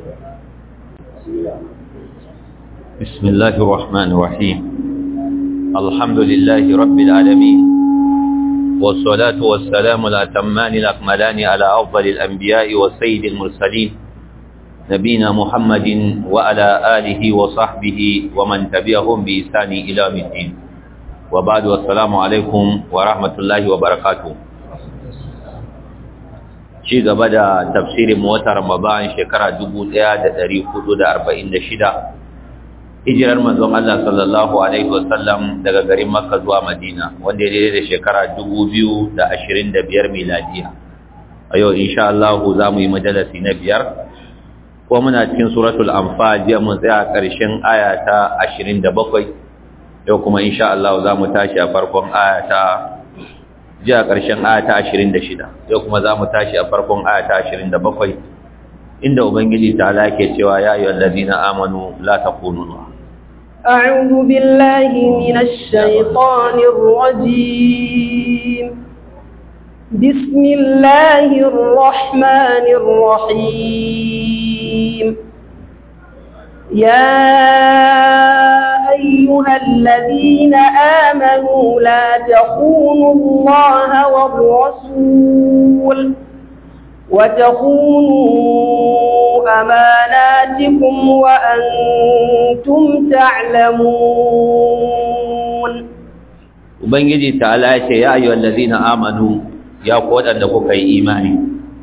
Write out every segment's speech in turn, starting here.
بسم الله الرحمن الرحيم الحمد لله رب العالمين والصلاة والسلام الأتمان الأكملان على أفضل الأنبياء والسيد المرسلين نبينا محمد وعلى آله وصحبه ومن تبعهم بإحسان إلى يوم الدين وبعد والسلام عليكم ورحمة الله وبركاته ci gaba da tafsirin wata Ramadan shekara 1446 hijirar manzon Allah sallallahu alaihi wasallam daga garin Makka zuwa Madina wanda ya daidai da shekara 2025 miladiya a yau insha Allah za mu yi majalisi na biyar ko muna cikin suratul anfal jiya mun tsaya ƙarshen aya ta 27 yau kuma insha Allah za mu tashi a farkon aya ta jiya ƙarshen aya ta 26 yau kuma za mu tashi a farkon aya ta 27 inda ubangiji ta ala ke cewa ya ayyuhal ladina amanu la takunu أعوذ بالله من الشيطان الرجيم بسم الله الرحمن الرحيم يا أيها الذين آمنوا لا تخونوا الله والرسول وتخونوا أماناتكم وأنتم تعلمون Ubangiji ta'ala ce ya ayyuhal ladina amanu ya ku wadanda kuka yi imani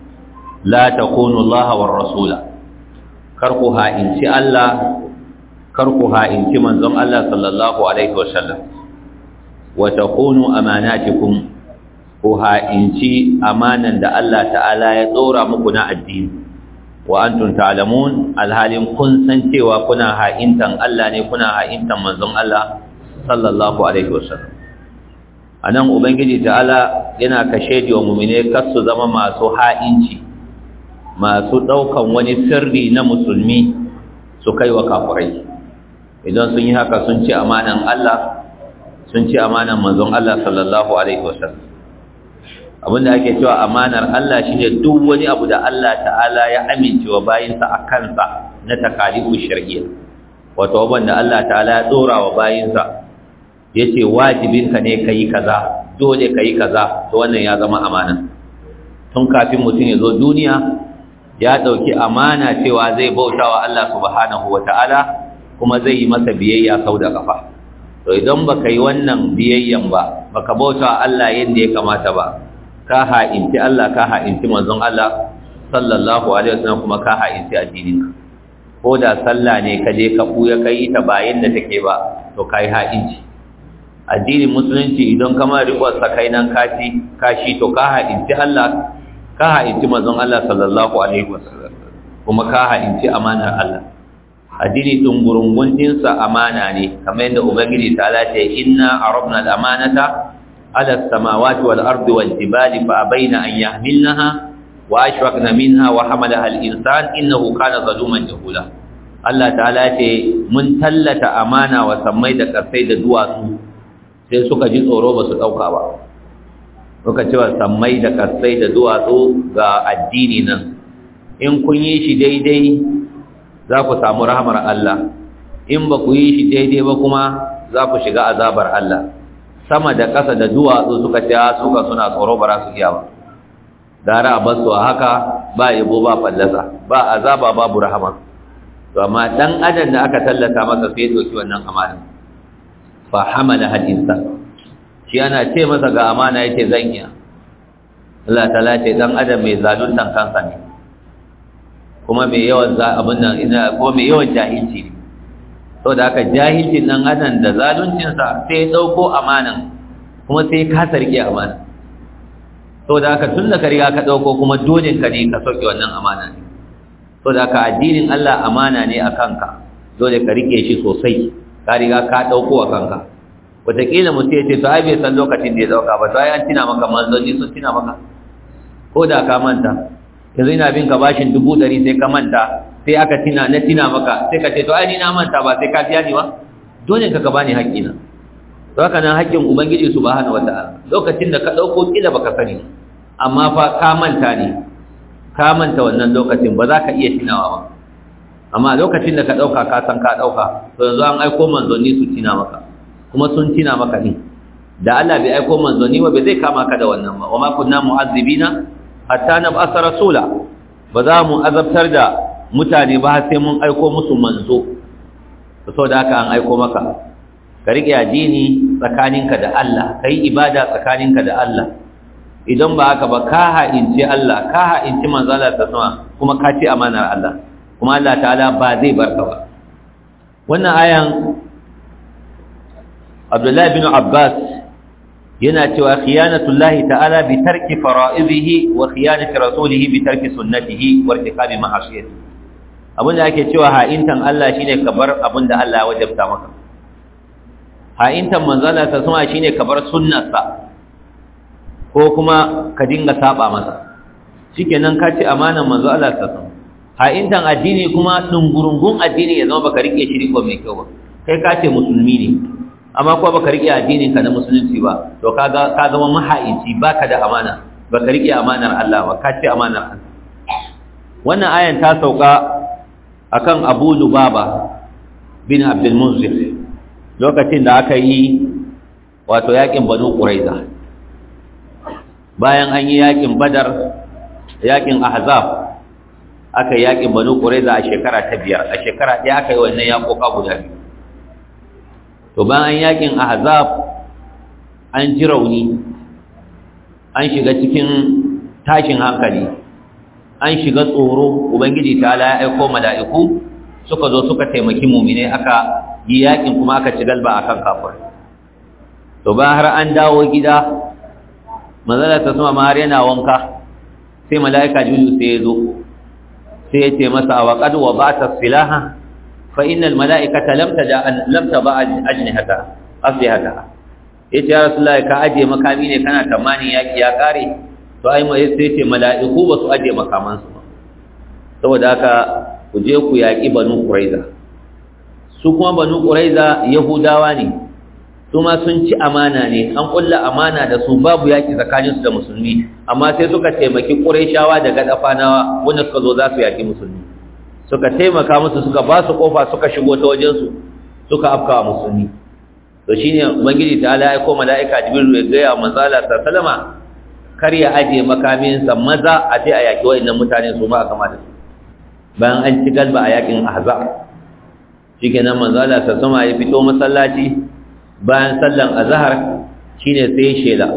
la takunu Allah war rasula kar ku ha'inci Allah kar ku ha'inci manzon Allah sallallahu alaihi wasallam wa takunu amanatikum ku ha'inci amanan da Allah ta'ala ya tsora muku na addini wa antum ta'lamun alhalin kun san cewa kuna ha'intan Allah ne kuna ha'intan manzon Allah sallallahu alaihi wasallam anan ubangiji ta'ala yana kashe wa mu'mine kar su zama masu ha'inci masu daukan wani sirri na musulmi su kai wa kafirai idan sun yi haka sun ci amanan Allah sun ci amanan manzon Allah sallallahu alaihi wasallam abinda ake cewa amanar Allah shine duk wani abu da Allah ta'ala ya amincewa bayinsa a kansa na takalifu shar'iyya wato wanda Allah ta'ala ya dora wa bayinsa yace wajibinka ne kai kaza dole kai kaza to wannan ya zama amana tun kafin mutum ya zo duniya ya dauki amana cewa zai bautawa Allah subhanahu wataala kuma zai yi masa biyayya sau da kafa to idan baka yi wannan biyayyan ba baka bautawa Allah yadda ya kamata ba ka ha'inci Allah ka ha'inci manzon Allah sallallahu alaihi wasallam kuma ka ha'inci addininka ko da sallah ne ka je ka buya kai ta bayan da take ba to kai ha'inci addinin musulunci idan kama riƙon sakai nan kashi kashi to ka ha'inci Allah ka ha'inci manzon Allah sallallahu alaihi wasallam kuma ka ha'inci amanar Allah addini dungurungun dinsa amana ne kamar yadda ubangiji ta ce inna arabna al-amanata على السماوات والأرض والجبال فأبين أن يحملنها وأشفقن منها وحملها الإنسان إنه كان ظلوما جهولا Allah ta'ala ce mun tallata amana wa sammai da ƙasai da duwatsu sai suka ji tsoro ba su ɗauka ba suka cewa sammai da ƙasai da duwatsu ga addini nan in kun yi shi daidai za ku samu rahamar Allah in ba ku yi shi daidai ba kuma za ku shiga azabar Allah sama da ƙasa da duwatsu suka ce suka suna tsoro ba za su iya ba gara a basu a haka ba yabo ba fallasa ba azaba babu rahama to amma dan adam da aka tallata masa sai ya doki wannan amana fa hamala hadisa shi ana ce masa ga amana yace zan iya Allah ta'ala ce dan adam mai zaluntan kansa ne kuma mai yawan abin nan ina ko mai yawan jahilci ne sau da aka jahilcin nan adam da zaluncinsa sai ya ɗauko amanan kuma sai ka sarki amana sau da aka tun da ka riga ka ɗauko kuma dole ka ne ka sauke wannan amana ne sau da aka addinin Allah amana ne a kanka dole ka rike shi sosai ka riga ka ɗauko a kanka wataƙila mutum ya ce to ai bai san lokacin da ya ɗauka ba to ai an tina maka manzanni sun tina maka ko da ka manta yanzu ina bin ka bashin dubu ɗari sai ka manta sai aka tina na tina maka sai ka ce to ai ni na manta ba sai ka biya ni ba dole ka ka bani haƙƙina to haka nan haƙƙin ubangiji subhanahu wataala lokacin da ka dauko kila baka sani amma fa ka manta ne ka manta wannan lokacin ba za ka iya tunawa ba amma lokacin da ka ɗauka ka san ka ɗauka to yanzu an aiko manzanni su tina maka kuma sun tina maka ne da Allah bai aiko manzanni ba bai zai kama ka da wannan ba wa ma kunna mu'azzibina hatta nab'asa rasula ba za mu azabtar da mutane ba sai mun aiko musu manzo saboda haka an aiko maka ka rike addini tsakaninka da Allah kai ibada tsakaninka da Allah idan ba haka ba ka ha'inci Allah ka ha'inci manzo Allah ta sama kuma ka ci amanar Allah kuma Allah ta'ala ba zai barka ba wannan ayan Abdullahi bin Abbas yana cewa khiyanatullahi ta'ala bi tarki fara'izihi wa khiyanati rasulihi bi tarki sunnatihi wa irtikabi ma'asiyati abinda ake cewa ha'intan Allah shine kabar abinda Allah ya wajabta maka ha'intan manzala ta sama shine kabar sunnarsa ko kuma ka dinga saba masa shikenan ka ci amanan manzo Allah ta sama ha'intan addini kuma dungurungun addini ya zama baka rike shi ko mai kyau ba kai ka ce musulmi ne amma kuma baka rike addinin ka na musulunci ba to kaga ka zama mahaici baka da amana baka rike amanar Allah ba ka ce amanar Allah wannan ayan ta sauka akan Abu Lubaba bin Abdul Munzir lokacin da aka yi wato yakin Banu Quraiza bayan an yi yakin Badar yakin Ahzab aka yi yakin Banu Quraiza a shekara ta biyar a shekara ɗaya aka yi wannan yakoka guda biyu to bayan yakin ahzab an ji rauni an shiga cikin tashin hankali an shiga tsoro ubangiji ta ya aiko mala'iku suka zo suka taimaki mumine aka yi yakin kuma aka ci galba akan kafir to bayan har an dawo gida manzala ta sama har yana wanka sai mala'ika jibril sai ya zo sai ya ce masa wa qad wa ba'ta silaha فإن الملائكة لم تدع لم تضع أجنحتها أصلحتها yace ya rasulullahi ka aje makami ne kana tamani yaki ya kare to ai mai sai ce mala'iku ba su aje makaman su ba saboda haka ku je ku yaki banu quraiza su kuma banu quraiza yahudawa ne su ma sun ci amana ne an kulla amana da su babu yaki tsakanin su da musulmi amma sai suka taimaki quraishawa daga dafanawa wanda suka zo za su yaki musulmi suka taimaka musu suka ba su kofa suka shigo ta wajensu suka afka wa musulmi to shine ubangiji ta ala ya ko mala'ika jibril ya gaya wa manzala sallama kar ya aje makaminsa maza a je a yaki wa'annan mutane su ma a kama da su bayan an ci galba a yakin ahzab shikenan manzala sallama ya fito masallaci bayan sallan azhar shine sai shela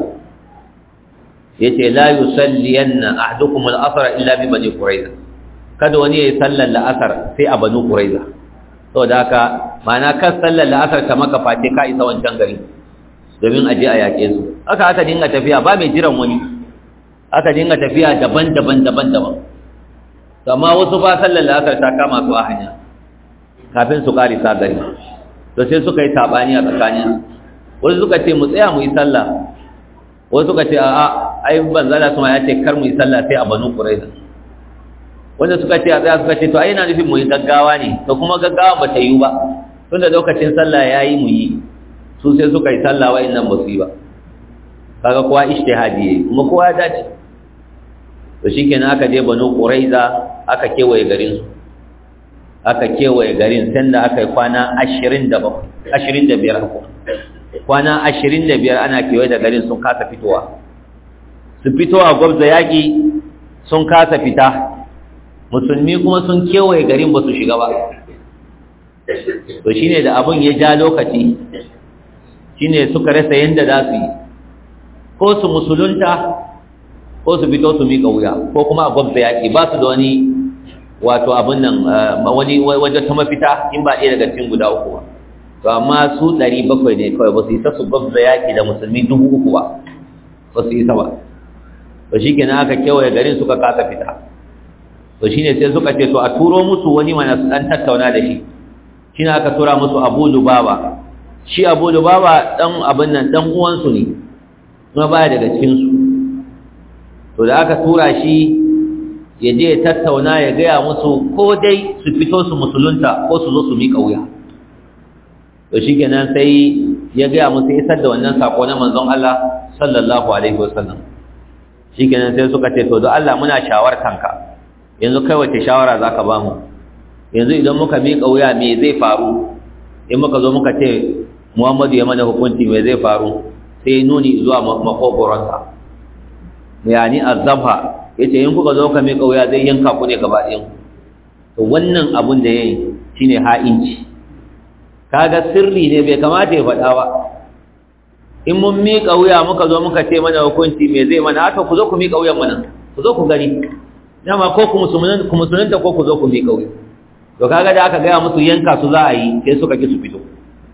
yace la yusalliyanna ahadukum al-asr illa bi bani quraiza kada wani ya yi sallar la'asar sai a banu ƙuraiza sau da haka mana kan sallar la'asar ta maka face ka isa wancan gari domin aje a yaƙe su aka aka dinga tafiya ba mai jiran wani aka dinga tafiya daban-daban daban-daban amma wasu ba sallar la'asar ta kama su a hanya kafin su ƙarisa gari to sai suka yi saɓani a tsakanin wasu suka ce mu tsaya mu yi sallah wasu suka ce a'a ai banzala su ma ya ce kar mu yi sallah sai a banu ƙuraiza wanda suka ce a tsaya suka ce to ai yana nufin mu yi gaggawa ne to kuma gaggawa ba ta yi ba tunda lokacin sallah ya yi mu yi su sai suka yi sallah wa'in nan ba su yi ba kaga kowa ishtihadi yayi kuma kowa ya dace to shikenan aka je banu quraiza aka kewaye garin su aka kewaye garin sanda aka yi kwana 27 25 kwana 25 ana kewaye da garin sun kasa fitowa su fitowa gwabza yaƙi sun kasa fita musulmi kuma sun kewaye garin ba su shiga ba to shine da abun ya ja lokaci shine suka rasa yanda za su yi ko su musulunta ko su fito su miƙa wuya ko kuma a gwabza yaƙi ba su da wani wato abin nan wani wajen ta mafita in ba ɗaya daga cikin guda uku ba to amma su ɗari bakwai ne kawai ba su isa su gwabza yaƙi da musulmi dubu uku ba ba su isa ba to shi kenan aka kewaye garin suka kasa fita to shi ne sai suka ce to a turo musu wani mana su ɗan tattauna da shi shi ne aka tura musu abu lubaba shi abu lubaba ɗan abin nan ɗan uwansu ne kuma baya daga cikinsu to da aka tura shi ya je ya tattauna ya gaya musu ko dai su fito su musulunta ko su zo su miƙa wuya to shi kenan sai ya gaya musu isar da wannan sako na manzon Allah sallallahu alaihi wasallam shi kenan sai suka ce to don Allah muna shawartanka yanzu kai wace shawara za ka ba mu yanzu idan muka miƙa wuya me zai faru in muka zo muka ce muhammadu ya mana hukunci me zai faru sai nuni zuwa makogoronsa yani azabha ya ce in kuka zo ka miƙa wuya zai yanka ku ne gaba ɗayan to wannan abun da ya yi shi ne ha'inci kaga sirri ne bai kamata ya faɗa ba in mun miƙa wuya muka zo muka ce mana hukunci me zai mana haka ku zo ku miƙa wuyan mana ku zo ku gani dama ko ku musulunta ko ku zo ku miƙa wuya to kaga da aka gaya musu yanka su za a yi sai suka ki su fito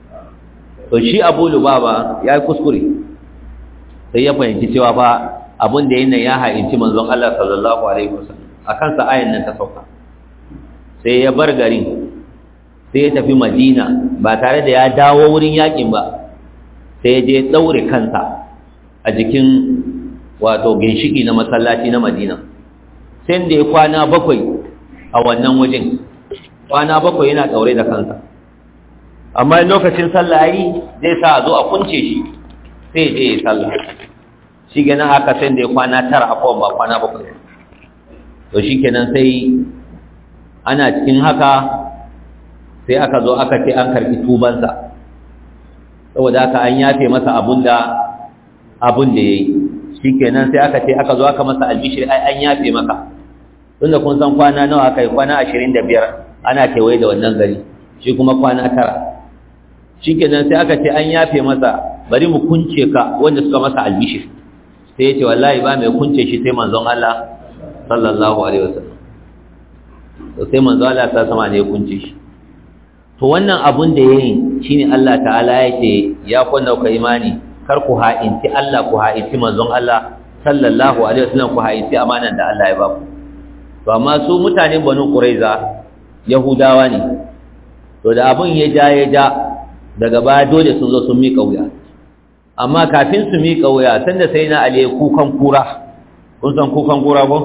to shi abu lubaba ya yi kuskure sai ya fahimci cewa fa abin da yin ya ha'inci manzon Allah sallallahu alaihi wasallam a kansa ayan nan ta sauka sai ya bar garin sai ya tafi madina ba tare da ya dawo wurin yakin ba sai ya je daure kansa a jikin wato ginshiki na masallaci na madina sai da ya kwana bakwai a wannan wajen kwana bakwai yana daure da kansa amma lokacin sallah yi zai sa a zo a kunce shi sai ya je ya sallah shi kenan haka sai da ya kwana tara a kowane ba kwana bakwai to shi kenan sai ana cikin haka sai aka zo aka ce an karɓi tubansa saboda haka an yafe masa abun da abun da ya yi shi kenan sai aka ce aka zo aka masa albishir ai an yafe maka tunda kun san kwana nawa aka yi kwana ashirin da biyar ana kewaye da wannan gari shi kuma kwana tara shi kenan sai aka ce an yafe masa bari mu kunce ka wanda suka masa albishir sai ya ce wallahi ba mai kunce shi sai manzon Allah sallallahu alaihi wasallam to sai manzon Allah ta sama ne ya kunce shi to wannan abun da yayin shine Allah ta'ala ya ce ya kunna ku imani kar ku ha'inci Allah ku ha'inci manzon Allah sallallahu alaihi wasallam ku ha'inci amanan da Allah ya ba ku to amma su mutanen Banu Quraiza Yahudawa ne to da abun ya ja ya ja daga baya dole sun zo sun miƙa wuya amma kafin su miƙa wuya sanda sai na ale kukan kura kun san kukan kura ko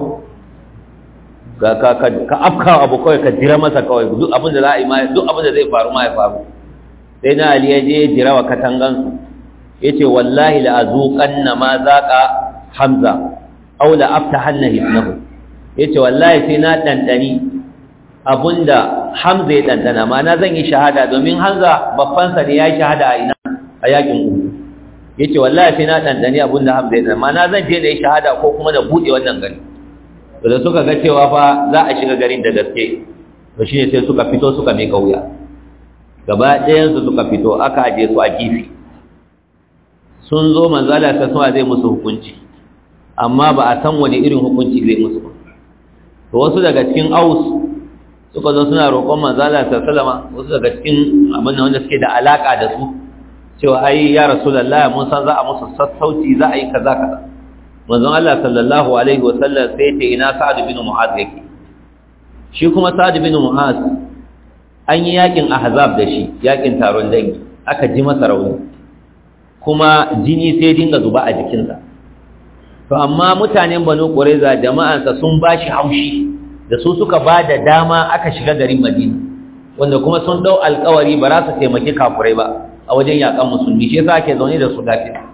ka ka ka afka abu kawai ka jira masa kawai duk abin da za a yi ma duk abin da zai faru ma ya faru sai na ali ya je ya jira wa katangan su yace wallahi la azuqanna ma zaqa hamza aw la aftahanna hisnahu yace wallahi sai na dandani abunda hamza ya dandana ma na zan yi shahada domin hamza babban sa ne ya yi shahada a ina a yakin uhud yace wallahi sai na dandani abunda hamza ya dandana ma na zan je da yi shahada ko kuma da bude wannan gari to da suka ga cewa fa za a shiga garin da gaske to shine sai suka fito suka mika wuya gaba ɗayan su suka fito aka aje su a kifi sun zo manzala ta sama zai musu hukunci amma ba a san wani irin hukunci zai musu ba to wasu daga cikin aus suka zo suna roƙon manzala ta salama wasu daga cikin abin da wanda suke da alaka da su cewa ai ya rasulullahi mun san za a musu sassauci za a yi kaza kaza manzon Allah sallallahu alaihi wa sallam sai ce ina Sa'ad bin Mu'adh yake shi kuma Sa'ad bin Mu'adh an yi yakin ahzab da shi yakin taron dangi aka ji masa rauni kuma jini sai dinga zuba a jikinsa to amma mutanen Banu Qurayza jama'ansa sun bashi haushi da su suka ba da dama aka shiga garin Madina wanda kuma sun dau alƙawari ba za su taimaki kafurai ba a wajen yakan musulmi shi yasa ake zaune da su lafiya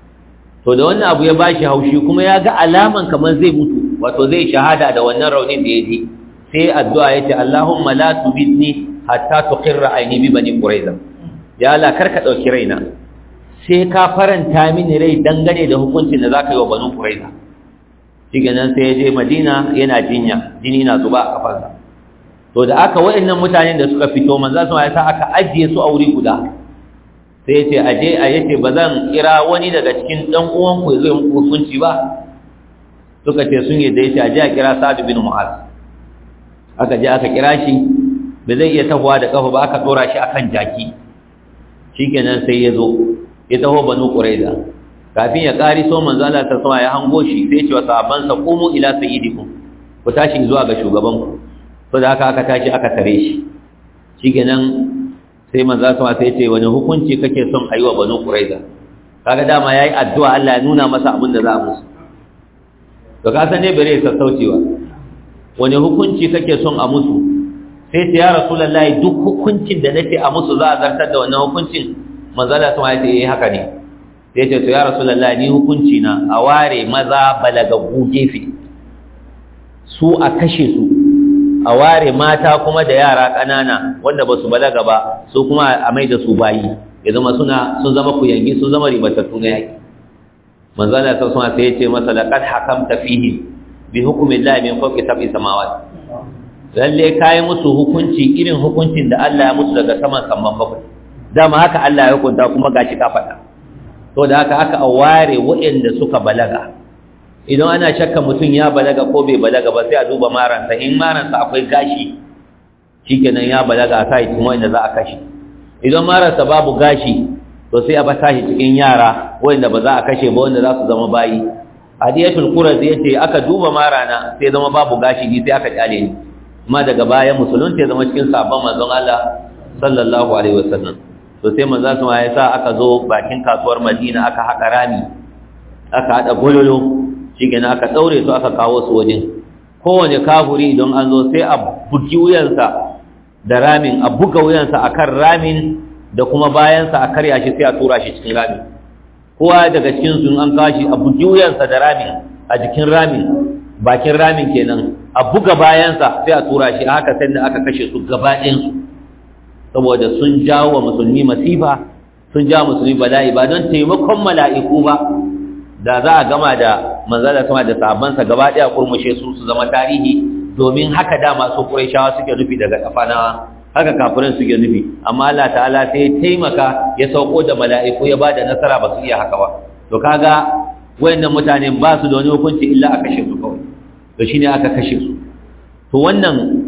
to da wannan abu ya bashi haushi kuma ya ga alaman kamar zai mutu wato zai shahada da wannan raunin da ya ji sai addu'a yace Allahumma la tubidni hatta tuqirra aini bi bani quraiza ya Allah karka dauki raina sai ka faranta mini rai dangane da hukuncin da zaka yi wa banu quraiza nan sai ya je Madina yana jinya jini na zuba a kafarsa to da aka waɗannan mutanen da suka fito manzo sun ya sa aka ajiye su a wuri guda sai ce aje a yace ba zan kira wani daga cikin dan uwanku zai muku hukunci ba suka ce sun yi da yace aje a kira Sa'd bin Mu'az aka je aka kira shi ba zai iya tahowa da kafa ba aka dora shi akan jaki shikenan sai ya zo ya taho banu Quraiza kafin ya kari so manzo Allah ta sama ya hango shi sai ce wa sahabban sa qumu ila sayyidikum ku tashi zuwa ga shugaban ku to da haka aka tashi aka tare shi shikenan sai manzo sama sai ce wani hukunci kake son ayi wa banu quraiza kaga dama yayi addu'a Allah ya nuna masa abin da za a musu to ka san ne bare sassaucewa wani hukunci kake son a musu sai ce ya rasulullahi duk hukuncin da nake a musu za a zartar da wannan hukuncin manzo Allah sama ya ce eh haka ne sai ce to ya rasulullahi ni hukunci na a ware maza balagaggu gefe su a kashe su a a ware mata kuma da yara ƙanana wanda ba su balaga ba su kuma a mai da su bayi ya zama suna sun zama kuyangi sun zama ribatattu na yaƙi manzala ta suna sai ya ce masa laqad hakamta fihi bi hukmi llahi min fawqi sab'i samawat lalle kai musu hukunci irin hukuncin da Allah ya musu daga saman samman bakwai dama haka Allah ya hukunta kuma gashi ka faɗa to da haka aka ware waɗanda suka balaga idan ana shakka mutum ya balaga ko bai balaga ba sai a duba maransa in maransa akwai gashi shikenan ya balaga a kai cikin wanda za a kashe idan maransa babu gashi to sai a ba tashi cikin yara wanda ba za a kashe ba wanda za su zama bayi hadiyatul qurazi yace aka duba marana sai zama babu gashi ni sai aka kyale ni amma daga baya musulunta ya zama cikin sabon manzon Allah sallallahu alaihi wasallam to sai manzon sa ya sa aka zo bakin kasuwar Madina aka haƙa rami aka hada gololo shikenan aka daure su aka kawo su wajen kowane kafuri idan an zo sai a buki wuyansa da ramin a buga wuyansa akan ramin da kuma bayansa a karya shi sai a tura shi cikin ramin kowa daga cikin su an kawo shi a buki wuyansa da ramin a jikin ramin bakin ramin kenan a buga bayansa sai a tura shi haka sai da aka kashe su gaba ɗayansu saboda sun jawo wa musulmi masifa sun jawo musulmi bala'i ba don taimakon mala'iku ba da za a gama da manzala sama da sabansa gaba ɗaya kurmushe su su zama tarihi domin haka dama su ƙurayshawa suke nufi daga kafanawa haka kafirin suke nufi amma Allah ta'ala sai ya taimaka ya sauko da mala'iku ya bada nasara ba su iya haka ba to kaga wayannan mutane ba su da wani hukunci illa a kashe su kawai to shine aka kashe su to wannan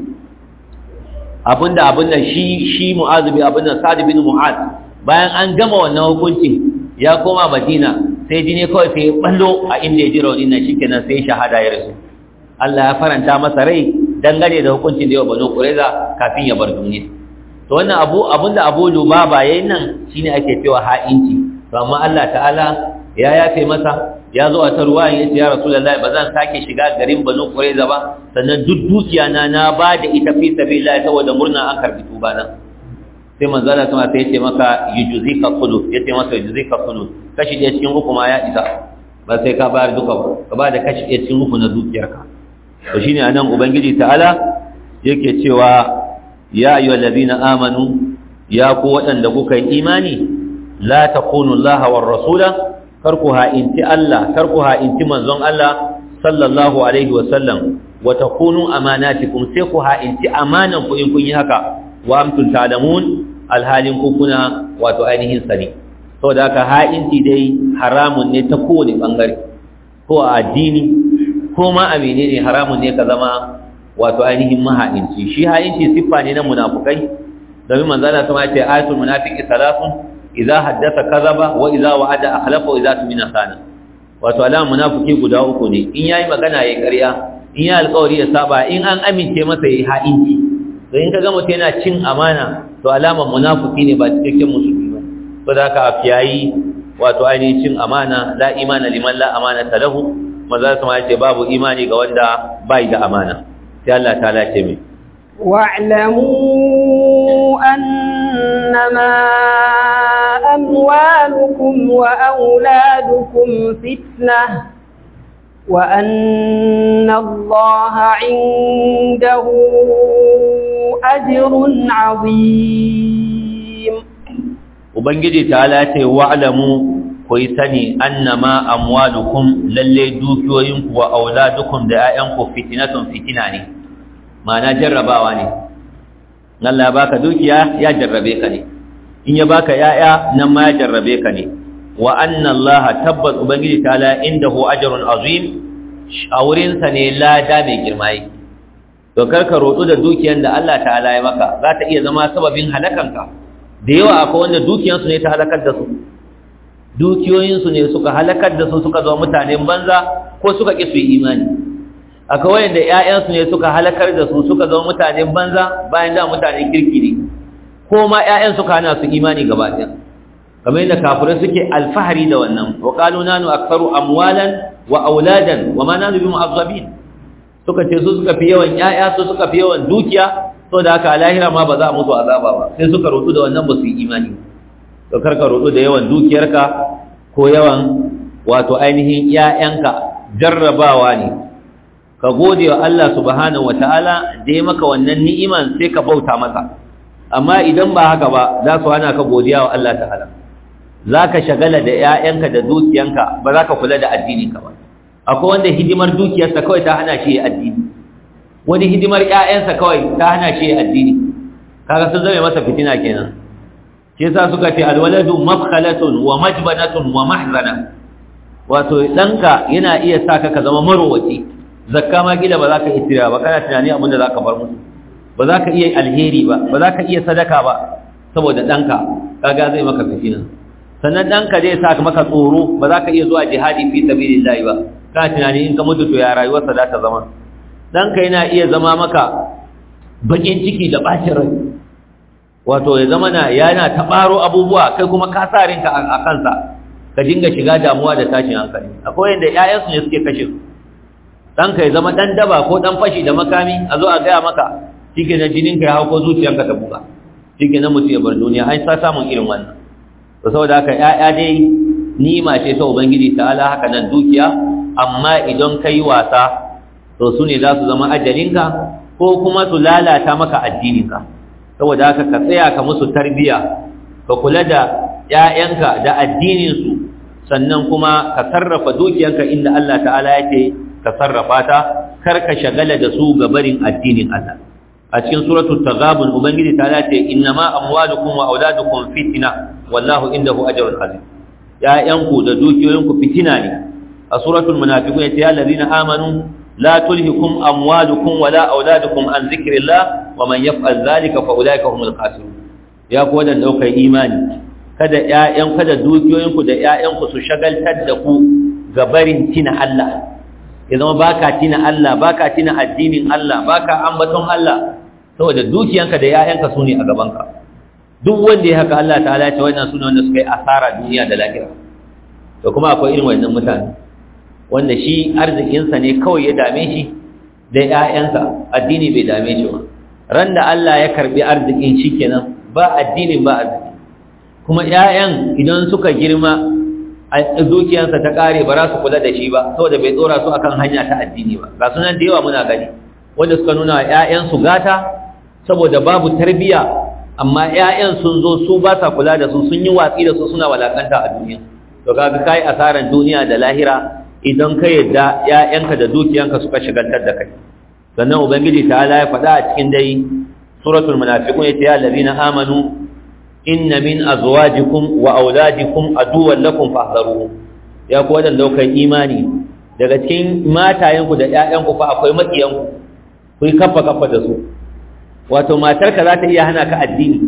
abinda abinda shi shi Mu'adh bin abinda Sa'd bin Mu'adh bayan an gama wannan hukunci ya koma Madina sai jini kawai sai ya ballo a inda ya ji raunin nan shikenan sai shahada ya rasu Allah ya faranta masa rai dangane da hukuncin da yawa Banu Qurayza kafin ya bar duniya to wannan abu abinda Abu Lubaba yayin nan shine ake cewa ha'inci to amma Allah ta'ala ya yafe masa ya zo a ta ruwa ya ce ya rasulullahi ba zan sake shiga garin banu qurayza ba sannan duk dukiya na na ba da ita fi sabilillah saboda murna an karbi tuba nan sai manzo Allah kuma sai ya ce maka yujzika khulu ya ce masa yujzika khulu kashi ɗaya cikin uku ma ya isa ba sai ka bayar duka ba ka ba da kashi ɗaya cikin uku na dukiyarka to shine anan ubangiji ta'ala yake cewa ya ayyuhallazina amanu ya ku waɗanda kuka yi imani la takunu Allah war rasula kar ku ha'inci Allah kar ku ha'inci manzon Allah sallallahu alaihi wa sallam wa takunu amanatikum sai ku ha'inci amanan ku in kun yi haka wa amtum ta'lamun alhalin ku kuna wato ainihin sani saboda haka ha'inci dai haramun ne ta kowane bangare ko a addini ko ma a menene haramun ne ka zama wato ainihin maha'inci shi ha'inci siffa ne na munafukai domin manzala sama ya ce ayatul munafiqi salasun idza haddatha kadhaba wa idza wa'ada akhlafa wa idza tumina sana wato alaman munafiki guda uku ne in yayi magana yayi ƙarya in yayi alƙawari ya saba in an amince masa yayi ha'inci to in kaga mutum yana cin amana to alaman munafiki ne ba cikakken musulmi ba to da haka afiyayi wato ainihin cin amana la imana liman la amana lahu maza su ma ce babu imani ga wanda bai da amana sai Allah ta lace mai واعلموا أنما أموالكم وأولادكم فتنة وأن الله عنده أجر عظيم Ubangiji ta lace wa'alamu ku yi sani annama amwalukum lalle dukiyoyinku wa auladukum da ‘ya'yanku fitinatun fitina ne, ma'ana jarrabawa ne. Allah ya baka dukiya ya jarrabe ka ne, in ya baka ‘ya'ya nan ma ya jarrabe ka ne, wa annan Allah tabbas Ubangiji ta la inda hu ajarun azim a wurinsa ne lada mai girma yake. To karka roɗu da dukiyan da Allah ta'ala ya maka za ta iya zama sababin halakanka. da yawa akwai wanda dukiyansu ne ta halakar da su dukiyoyinsu ne suka halakar da su suka zama mutanen banza ko suka ƙi su yi imani akwai wanda ƴaƴansu ne suka halakar da su suka zama mutanen banza bayan da mutanen kirki ne ko ma ƴaƴan suka hana su imani gaba ɗaya kamar yadda kafirai suke alfahari da wannan wa qalu nanu aktharu amwalan wa auladan wa ma nanu bimu'azzabin suka ce su suka fi yawan ƴaƴa su suka fi yawan dukiya so da haka lahira ma ba za a mutu azaba ba sai suka rotu da wannan ba su yi imani to karka rotu da yawan dukiyarka ko yawan wato ainihin ƴaƴanka jarrabawa ne ka gode wa Allah subhanahu wataala da ya maka wannan ni'iman sai ka bauta masa amma idan ba haka ba za su hana ka godiya wa Allah ta'ala za ka shagala da 'ya'yanka da dukiyanka ba za ka kula da addininka ba akwai wanda hidimar dukiyarsa kawai ta hana shi addini wani hidimar 'ya'yansa kawai ta hana shi addini kaga sun zame masa fitina kenan shi yasa suka ce alwaladu mafkhalatun wa majbanatun wa mahzana wato danka yana iya saka ka zama marowaci zakka ma gida ba za ka iya ba kana tunani abin da za ka bar musu ba za ka iya alheri ba ba za ka iya sadaka ba saboda ɗanka kaga zai maka fitina sannan ɗanka zai sa maka tsoro ba za ka iya zuwa jihadi fi sabilillahi ba kana tunani in ka mutu to ya rayuwarsa za ta zama ɗanka yana iya zama maka baƙin ciki da ɓacin rai wato ya zama na yana taɓaro abubuwa kai kuma ka sa rinka a kansa ka dinga shiga damuwa da tashin hankali akwai yadda 'ya'yansu ne suke kashe su ɗanka ya zama ɗan daba ko ɗan fashi da makami a zo a gaya maka shi ke na jininka ya hau ko zuciyanka ta buga shi ke na mutu ya bar duniya an sa samun irin wannan to saboda haka ‘ya'ya dai nima ce ta ubangiji ta ala haka nan dukiya amma idan ka yi wasa to su ne za su zama ajalinka ko kuma su lalata maka addininka saboda haka ka tsaya ka musu tarbiya ka kula da ‘ya'yanka da addininsu sannan kuma ka sarrafa dukiyanka inda Allah ta'ala ya ce ka sarrafa ta kar ka shagala da su ga barin addinin Allah a cikin suratul taghabun ubangiji ta ce innama amwalukum wa auladukum fitna wallahu indahu ajrun azim ya'yanku da dukiyoyinku fitina ne a suratul munafiqun yace ya allazina amanu la tulhikum amwalukum wala auladukum an zikrillah wa man yaf'al dhalika fa ulaika humul khasirun ya ku wadanda daukai imani kada ƴaƴan kada dukiyoyinku da ƴaƴanku su shagaltar da ku ga barin tina Allah ya zama baka tina Allah baka tina addinin Allah baka ambaton Allah saboda dukiyanka da ƴaƴanka su ne a gabanka duk wanda ya haka Allah ta'ala ya ce wannan sune wanda suka yi asara duniya da lahira to kuma akwai irin wannan mutane wanda shi arzikinsa ne kawai ya dame shi da ƴaƴansa addini bai dame shi ba ran da Allah ya karbi arzikin shi kenan ba addinin ba arziki kuma ƴaƴan idan suka girma a dukiyansa ta kare ba za su kula da shi ba saboda bai tsora su akan hanya ta addini ba ga sunan da yawa muna gani wanda suka nuna wa ƴaƴansu gata saboda babu tarbiya amma ƴaƴan sun zo su ba sa kula da su sun yi watsi da su suna walakanta a duniya to kaga kai asaran duniya da lahira idan ka yadda ƴaƴanka da dukiyanka suka shigantar da kai sannan ubangiji ta'ala ya faɗa a cikin dai suratul munafiqun yace ya allazina amanu inna min azwajikum wa auladikum aduwwan lakum fahdharuhum ya ku wadanda kai imani daga cikin matayenku da ƴaƴanku fa akwai makiyanku ku yi kafa kafa da su wato matarka za ta iya hana ka addini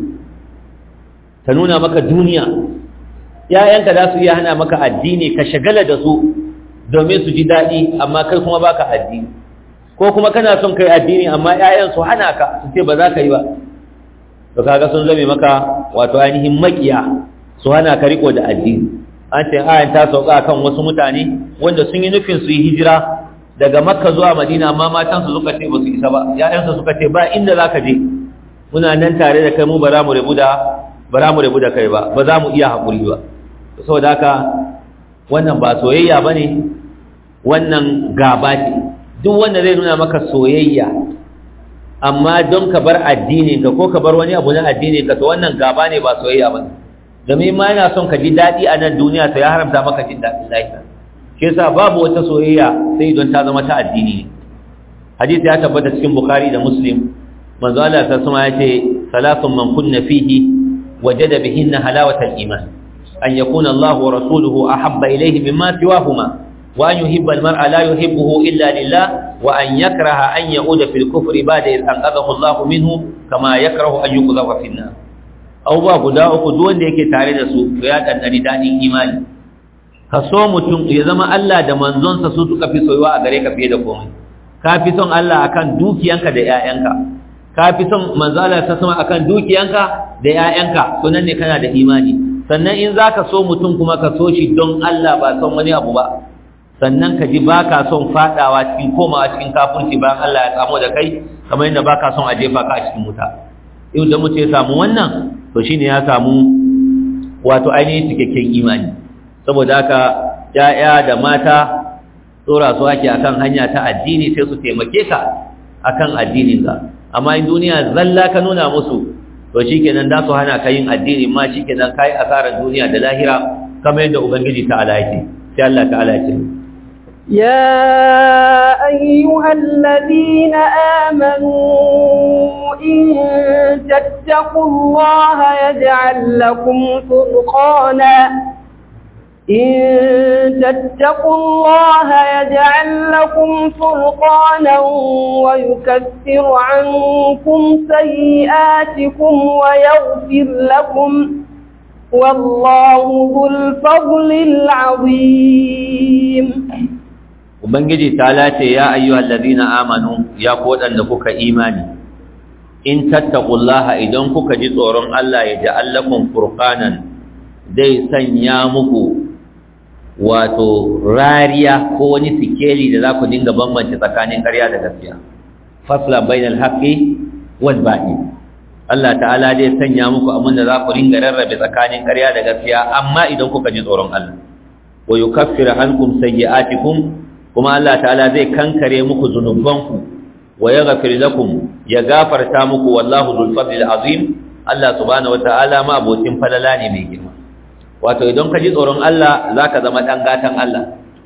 ta nuna maka duniya ƴaƴanka za su iya hana maka addini ka shagala da su domin su ji daɗi amma kai kuma baka addini ko kuma kana son kai addini amma ƴaƴan su hana ka su ce ba za ka yi ba to kaga sun zame maka wato ainihin makiya su hana ka riko da addini an ce ayan ta sauka kan wasu mutane wanda sun yi nufin su yi hijira daga makka zuwa madina amma matan su suka ce ba su isa ba ƴaƴan su suka ce ba inda zaka je muna nan tare da kai mu ba za mu rabu da ba za mu rabu da kai ba ba za mu iya haƙuri ba saboda haka wannan ba soyayya bane wannan gaba ce duk wanda zai nuna maka soyayya amma don ka bar addinin ka ko ka bar wani abu na addinin ka to wannan gaba ne ba soyayya ba domin ma yana son ka ji daɗi a nan duniya to ya haramta maka jin daɗin lahira shi yasa babu wata soyayya sai don ta zama ta addini ne hadisi ya tabbata cikin bukhari da muslim manzo Allah ta sama ya ce salatun man kunna fihi wajada bihinna halawatal iman an yakuna Allah wa rasuluhu ahabba ilayhi mimma siwahuma وأن يحب المرء لا يحبه إلا لله وأن يكره أن يعود في الكفر بعد إذ أنقذه الله منه كما يكره أن يقذف في النار أو با guda uku duk wanda yake tare da su to ya dandani dadin imani ka so mutum ya zama Allah da manzonsa su suka fi soyuwa a gare ka fiye da komai ka fi son Allah akan dukiyanka da ƴaƴanka ka fi son manzo Allah ta sama akan dukiyanka da ƴaƴanka to nan ne kana da imani sannan in zaka so mutum kuma ka so shi don Allah ba son wani abu ba sannan ka ji ba ka son fadawa cikin komawa cikin kafirci bayan Allah ya samu da kai kamar yadda ba ka son a jefa ka a cikin wuta yau da mutum ya samu wannan to shine ya samu wato ainihin cikakken imani saboda haka ya'ya da mata tsora su ake akan hanya ta addini sai su taimake ka akan addinin ka amma in duniya zalla ka nuna musu to shikenan da su hana ka yin addini ma shikenan kai asarar duniya da lahira kamar yadda ubangiji ta'ala yake sai Allah ta'ala yake يا أيها الذين آمنوا إن تتقوا الله يجعل لكم فرقانا إن تتقوا الله يجعل لكم فرقانا ويكفر عنكم سيئاتكم ويغفر لكم والله ذو الفضل العظيم ubangiji ta lace ya ayyuhal ladina amanu ya ku wadanda kuka imani in tattaqullaha idan kuka ji tsoron Allah ya ja'al lakum furqanan dai sanya muku wato rariya ko wani sikeli da za ku dinga bambance tsakanin ƙarya da gaskiya fasla bainal haqqi wal batil Allah ta'ala dai sanya muku abin da za ku ringa rarrabe tsakanin ƙarya da gaskiya amma idan kuka ji tsoron Allah wa yukaffiru ankum sayyi'atikum kuma Allah ta'ala zai kankare muku zunubanku wa yaghfir lakum ya gafarta muku wallahu dhul fadlil azim Allah subhanahu wataala ma abokin falala ne mai girma wato idan ka ji tsoron Allah zaka zama dan gatan Allah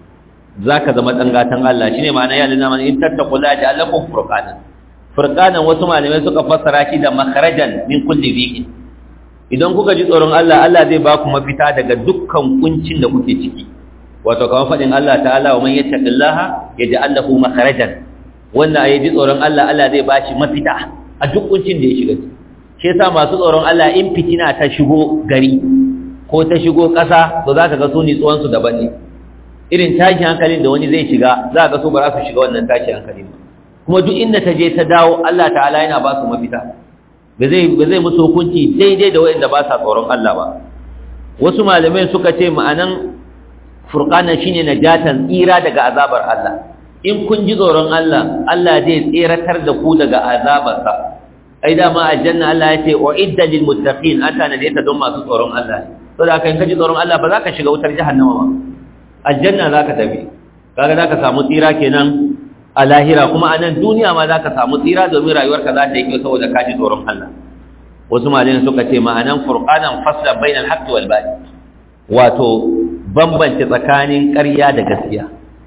zaka zama dan gatan Allah shine ma'ana ya lina man in tattaqulla ja'alakum furqana furqanan wasu malamai suka fassara shi da makharajan min kulli dhiqin idan kuka ji tsoron Allah Allah zai ba ku mafita daga dukkan kuncin da kuke ciki wato kamar faɗin Allah ta'ala wa man yattaqillaha yaj'al lahu makharajan wanda ayi ji tsoron Allah Allah zai bashi mafita a duk kuncin da ya shiga shi yasa masu tsoron Allah in fitina ta shigo gari ko ta shigo ƙasa to zaka ga su ni tsuwan su daban ne irin tashin hankalin da wani zai shiga za ka so ba za su shiga wannan tashin hankalin ba kuma duk inda ta je ta dawo Allah ta'ala yana ba su mafita ba zai ba zai musu hukunci daidai da wanda ba sa tsoron Allah ba wasu malamai suka ce ma'anan furqana shine najatan tsira daga azabar Allah in kun ji tsoron Allah Allah zai tseratar da ku daga azabarsa ai da ma aljanna Allah ya ce uidda lil muttaqin ata ne ta don masu tsoron Allah saboda haka in ka ji tsoron Allah ba za ka shiga wutar jahannama ba aljanna za ka tafi kaga za ka samu tsira kenan a lahira kuma a nan duniya ma za ka samu tsira domin rayuwarka za ta yi kyau saboda ka ji tsoron Allah wasu malayan suka ce ma'anan furqanan fasla bainal haqqi wal batil wato bambance tsakanin ƙarya da gaskiya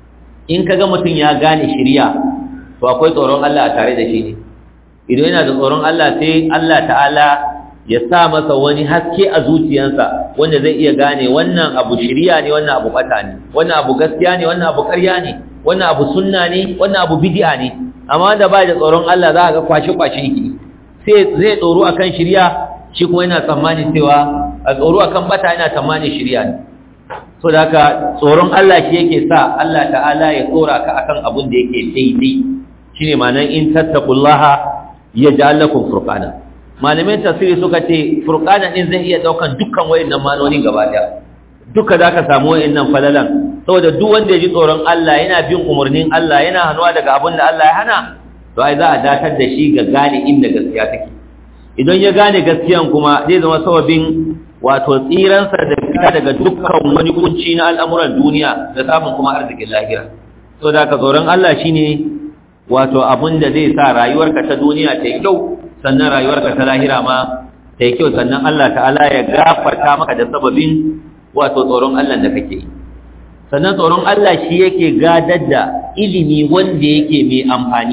in kaga mutum ya gane shirya to akwai tsoron Allah a tare da shi ne idan yana da tsoron Allah sai Allah ta'ala ya sa masa wani haske a zuciyarsa wanda zai iya gane wannan abu shirya ne wannan abu bata ne wannan abu gaskiya ne wannan abu ƙarya ne wannan abu sunna ne wannan abu bid'a ne amma wanda ba da tsoron Allah za ka ga kwashi kwashi yake sai zai tsoro akan shirya shi kuma yana tsammani cewa a tsoro akan bata yana tsammani shirya ne so da haka tsoron Allah shi yake sa Allah ta'ala ya tsora ka akan abun da yake daidai shine ma'anar in tattaqullaha yaj'al lakum furqana malamai tafsiri suka ce furqana din zai iya daukan dukkan wayannan manoni gaba daya duka zaka samu wayannan falalan saboda duk wanda ya ji tsoron Allah yana bin umarnin Allah yana hanuwa daga abun da Allah ya hana to ai za a datar da shi ga gane inda gaskiya take idan ya gane gaskiyan kuma zai zama sababin wato tsiransa da fita daga dukkan wani kunci na al'amuran duniya da samun kuma arzikin lahira so da ka tsoron Allah shine wato abin da zai sa rayuwarka ta duniya ta yi kyau sannan rayuwarka ta lahira ma ta yi kyau sannan Allah ta'ala ya gafarta maka da sababin wato tsoron Allah da kake yi sannan tsoron Allah shi yake gadar da ilimi wanda yake mai amfani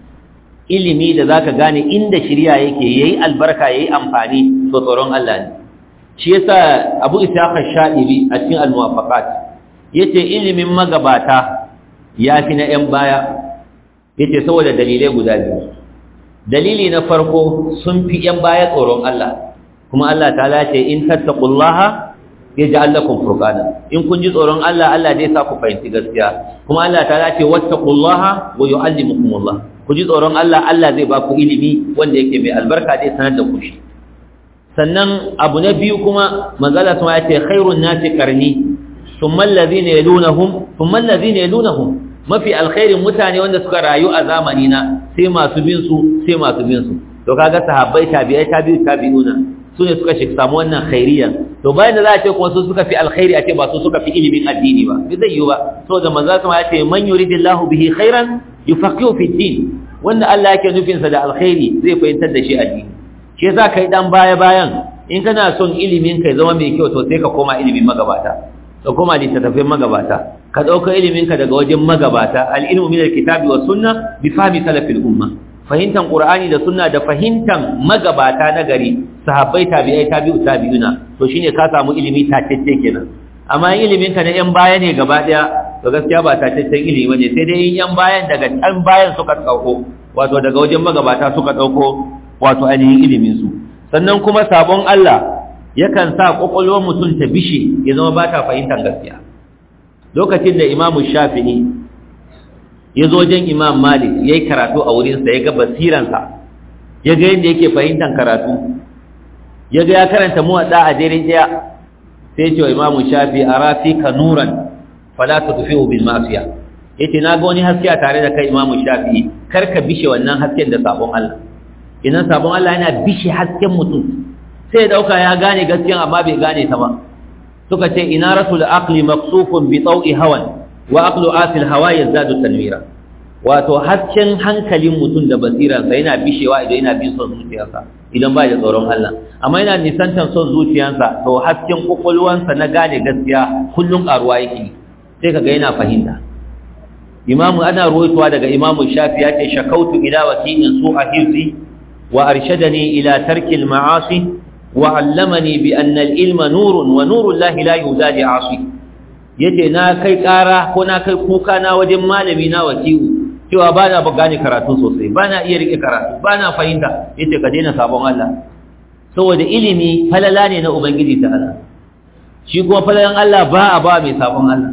ilimi da zaka gane inda shirya yake yayi albarka yayi amfani to tsoron Allah ne shi yasa Abu Ishaq Shadibi a cikin al-Muwafaqat yace ilimin magabata yafi na 'yan baya yace saboda dalilai guda biyu dalili na farko sun fi 'yan baya tsoron Allah kuma Allah ta'ala ce in tattaqullaha yaj'al lakum furqana in kun ji tsoron Allah Allah zai sa ku fahimci gaskiya kuma Allah ta'ala ce wattaqullaha wa yu'allimukumullah ku ji tsoron Allah Allah zai ba ku ilimi wanda yake mai albarka zai sanar da ku shi sannan abu na biyu kuma manzala sun ya ce khairun nasi qarni thumma allazina yalunhum thumma allazina yalunhum mafi alkhairin mutane wanda suka rayu a zamani na sai masu bin su sai masu bin su to kaga sahabbai tabi'ai tabi'u tabi'una su ne suka shi samu wannan khairiyan to to bayan da za a ce kuma su suka fi alkhairi a ce ba su suka fi ilimin addini ba bai zai yi ba saboda manzo kuma ya ce man yuridillahu bihi khairan yufaqihu fi din wanda Allah yake nufin sa da alkhairi zai fahimtar da shi addini shi yasa kai dan baya bayan in kana son ilimin kai zama mai kyau to sai ka koma ilimin magabata ka koma littattafin magabata ka dauka ilimin ka daga wajen magabata al-ilmu min al-kitabi was sunna bi fahmi salafil umma fahimtan qur'ani da sunna da fahimtan magabata na gari sahabbai tabi'ai tabi'u tabi'una to shine ka samu ilimi tatacce kenan amma ilimin ka na yan baya ne gaba daya to gaskiya ba tataccen ilimi bane sai dai yan bayan daga can bayan suka dauko wato daga wajen magabata suka dauko wato ainihin ilimin su sannan kuma sabon Allah yakan sa kokolwar mutum ta bishe ya zama ba ta fahimtar gaskiya lokacin da imamu shafi'i ya zo wajen imam malik ya yi karatu a wurinsa ya ga basiransa ya ga yadda yake fahimtar karatu ya ga ya karanta muwaɗa a dare ɗaya sai ce wa imamu shafi a rafi ka nuran fala ta tufi bil mafiya ya ce na ga wani haske a tare da kai imamu shafi kar ka bishe wannan hasken da sabon allah idan sabon allah yana bishe hasken mutum sai ya ɗauka ya gane gaskiyan amma bai gane ta ba suka ce ina rasul aqli maqsufun bi taw'i hawan wa aqlu asil hawa yazadu tanwira wato hasken hankalin mutum da basiransa yana bishewa idan yana bin son zuciyarsa idan ba da tsoron Allah amma yana nisantar son zuciyarsa to hasken kokolwansa na gane gaskiya kullum karuwa yake sai kaga yana fahimta imamu ana ruwaitowa daga imamu shafi ya ce shakautu ila wasi'in su'a hirzi wa arshadani ila tarkil ma'asi wa 'allamani bi anna al-ilma nurun wa nuru llahi la yuzadi 'asi yace na kai ƙara ko na kai kuka na wajen malami na wasi'u cewa ba na gane karatu sosai ba na iya rike karatu ba na fahimta yace ka daina sabon Allah saboda ilimi falala ne na ubangiji ta'ala shi kuma falalan Allah ba a ba mai sabon Allah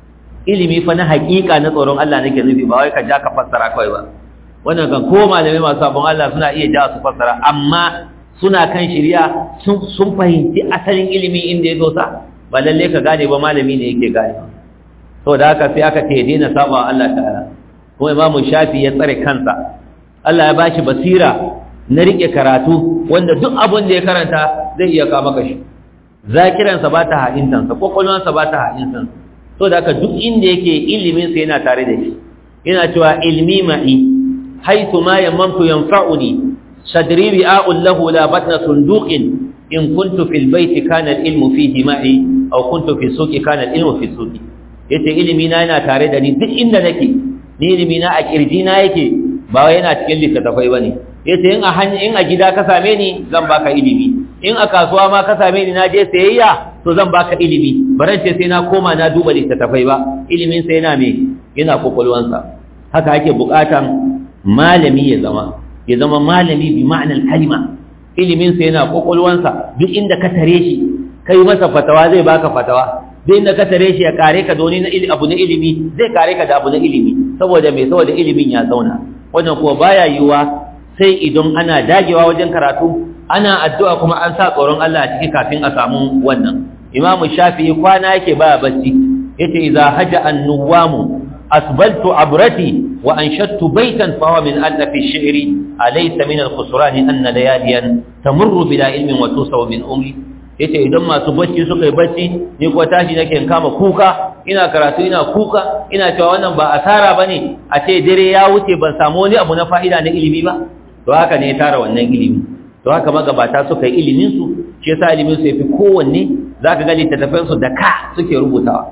ilimi fa na haƙiƙa na tsoron Allah nake nufi ba wai ka ja ka fassara kawai ba wannan kan ko malamai masu sabon Allah suna iya ja su fassara amma suna kan shirya sun fahimci asalin ilimi inda ya dosa ba lalle ka gane ba malami ne yake gane saboda haka sai aka ce daina saba Allah ta'ala kuma imamu shafi ya tsare kansa Allah ya bashi basira na rike karatu wanda duk abin da ya karanta zai iya kawo maka shi zakiransa ba ta ha'intansa kwakwalwansa ba ta ha'intansa so da haka duk inda yake iliminsa yana tare da shi yana cewa ilmi ma'i haitu ma yammantu yanfa'uni sadri bi'a'un lahu la batna sunduqin in kuntu fil baiti kana al-ilmu fihi ma'i aw kuntu fi suqi kana al-ilmu fi suqi yace ilimi na yana tare da ni duk inda nake ni ilimi na a kirji na yake ba wai yana cikin littattafai bane yace in a hanya in a gida ka same ni zan baka ilimi in a kasuwa ma ka same ni na je sayayya to zan baka ilimi baran ce sai na koma na duba littattafai ba ilimin sa yana me yana kokolwansa haka ake bukatan malami ya zama ya zama malami bi ma'anar kalima ilimin sa yana kokolwansa duk inda ka tare shi kai masa fatawa zai baka fatawa duk inda ka tare shi ya kare ka da wani abu na ilimi zai kare ka da abu na ilimi saboda me saboda ilimin ya zauna wannan kuwa baya yiwuwa sai idan ana dagewa wajen karatu ana addu'a kuma an sa tsoron Allah a ciki kafin a samu wannan imamu shafi'i kwana yake baya bacci yace idza haja an-nuwamu asbaltu abrati wa anshattu baytan fa huwa min allafi ash-shi'ri alaysa min al-khusran anna layaliyan tamurru bila ilmin wa tusaw min umri yace idan masu bacci suka yi bacci ni kuwa tashi nake in kama kuka ina karatu ina kuka ina cewa wannan ba asara bane a ce dare ya wuce ban samu wani abu na fa'ida na ilimi ba to haka ne ya tara wannan ilimi to haka magabata suka yi ilimin su shi yasa ilimin su yafi kowanne zaka ga littattafan su da ka suke rubutawa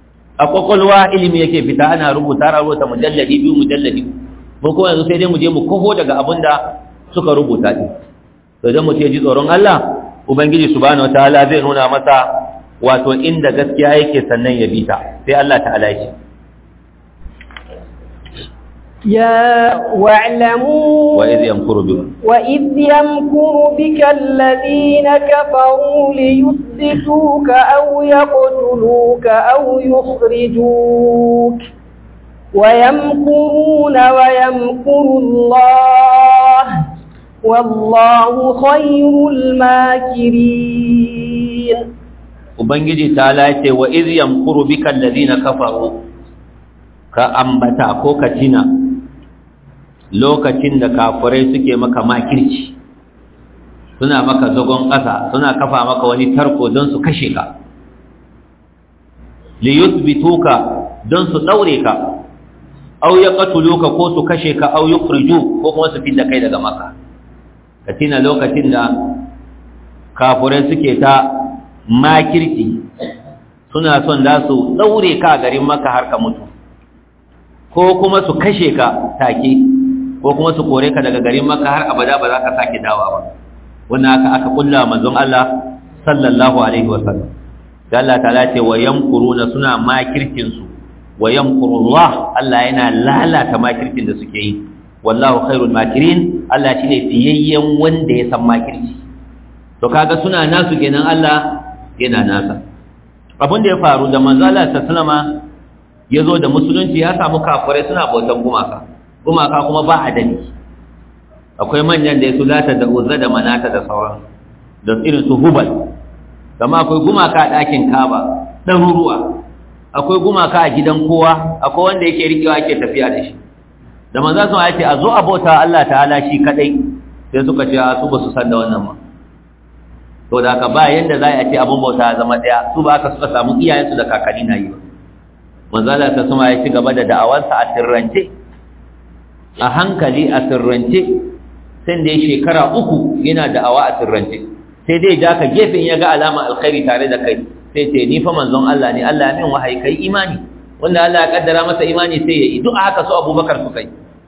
a kwakwalwa ilimi yake fita ana rubuta ana rubuta mujalladi biyu mujalladi mu kuma yanzu sai dai mu je mu kofo daga abin da suka rubuta din to idan mu ce ji tsoron Allah ubangiji subhanahu wataala zai nuna masa wato inda gaskiya yake sannan ya bita sai Allah ta'ala ya ce يا واعلموا وإذ يمكر بك وإذ يمكر بك الذين كفروا ليثبتوك أو يقتلوك أو يخرجوك ويمكرون ويمكر الله والله خير الماكرين ubangiji ta lace wa iz yamkuru bika alladhina kafaru ka ambata ko ka tina lokacin da kafirai suke maka makirci suna maka zagon ƙasa suna kafa maka wani tarko don su kashe ka li yuthbituka don su daure ka aw yaqtuluka ko su kashe ka aw yukhriju ko kuma su fidda kai daga maka katina lokacin da kafurai suke ta makirci suna son da su daure ka garin maka har ka mutu ko kuma su kashe ka take ko kuma su kore ka daga garin maka har abada ba za ka sake dawa ba wannan aka aka kulla manzon Allah sallallahu alaihi wasallam da Allah ta'ala ce wa yamkuruna suna makircin su wa yamkurullah Allah yana lalata makircin da suke yi wallahu khairul makirin Allah shine fiyayyen wanda ya san makirci to kaga suna nasu kenan Allah yana nasa abin da ya faru da manzo Allah sallama yazo da musulunci ya samu kafirai suna bautan gumaka gumaka kuma ba adali akwai manyan da su lata da uzza da manata da sauran da irin su hubal kama akwai gumaka a ɗakin kaba ɗaruruwa akwai gumaka a gidan kowa akwai wanda yake rikewa yake tafiya da shi da manzo sun ce a zo a bauta Allah ta'ala shi kadai sai suka ce a su ba su san da wannan ma to da haka ba yanda za a ce abun bauta ya zama daya su ba aka suka samu iyayensu da kakanni na yi ba manzo Allah ta sama ya ci gaba da da'awarsa a sirrance a hankali a sirrance sai da shekara uku yana da'awa a sirrance sai dai ja ka gefen ya ga alama alkhairi tare da kai sai ce ni fa manzon Allah ne Allah ya min wahayi kai imani wanda Allah ya kaddara masa imani sai ya yi duk haka su Abubakar su kai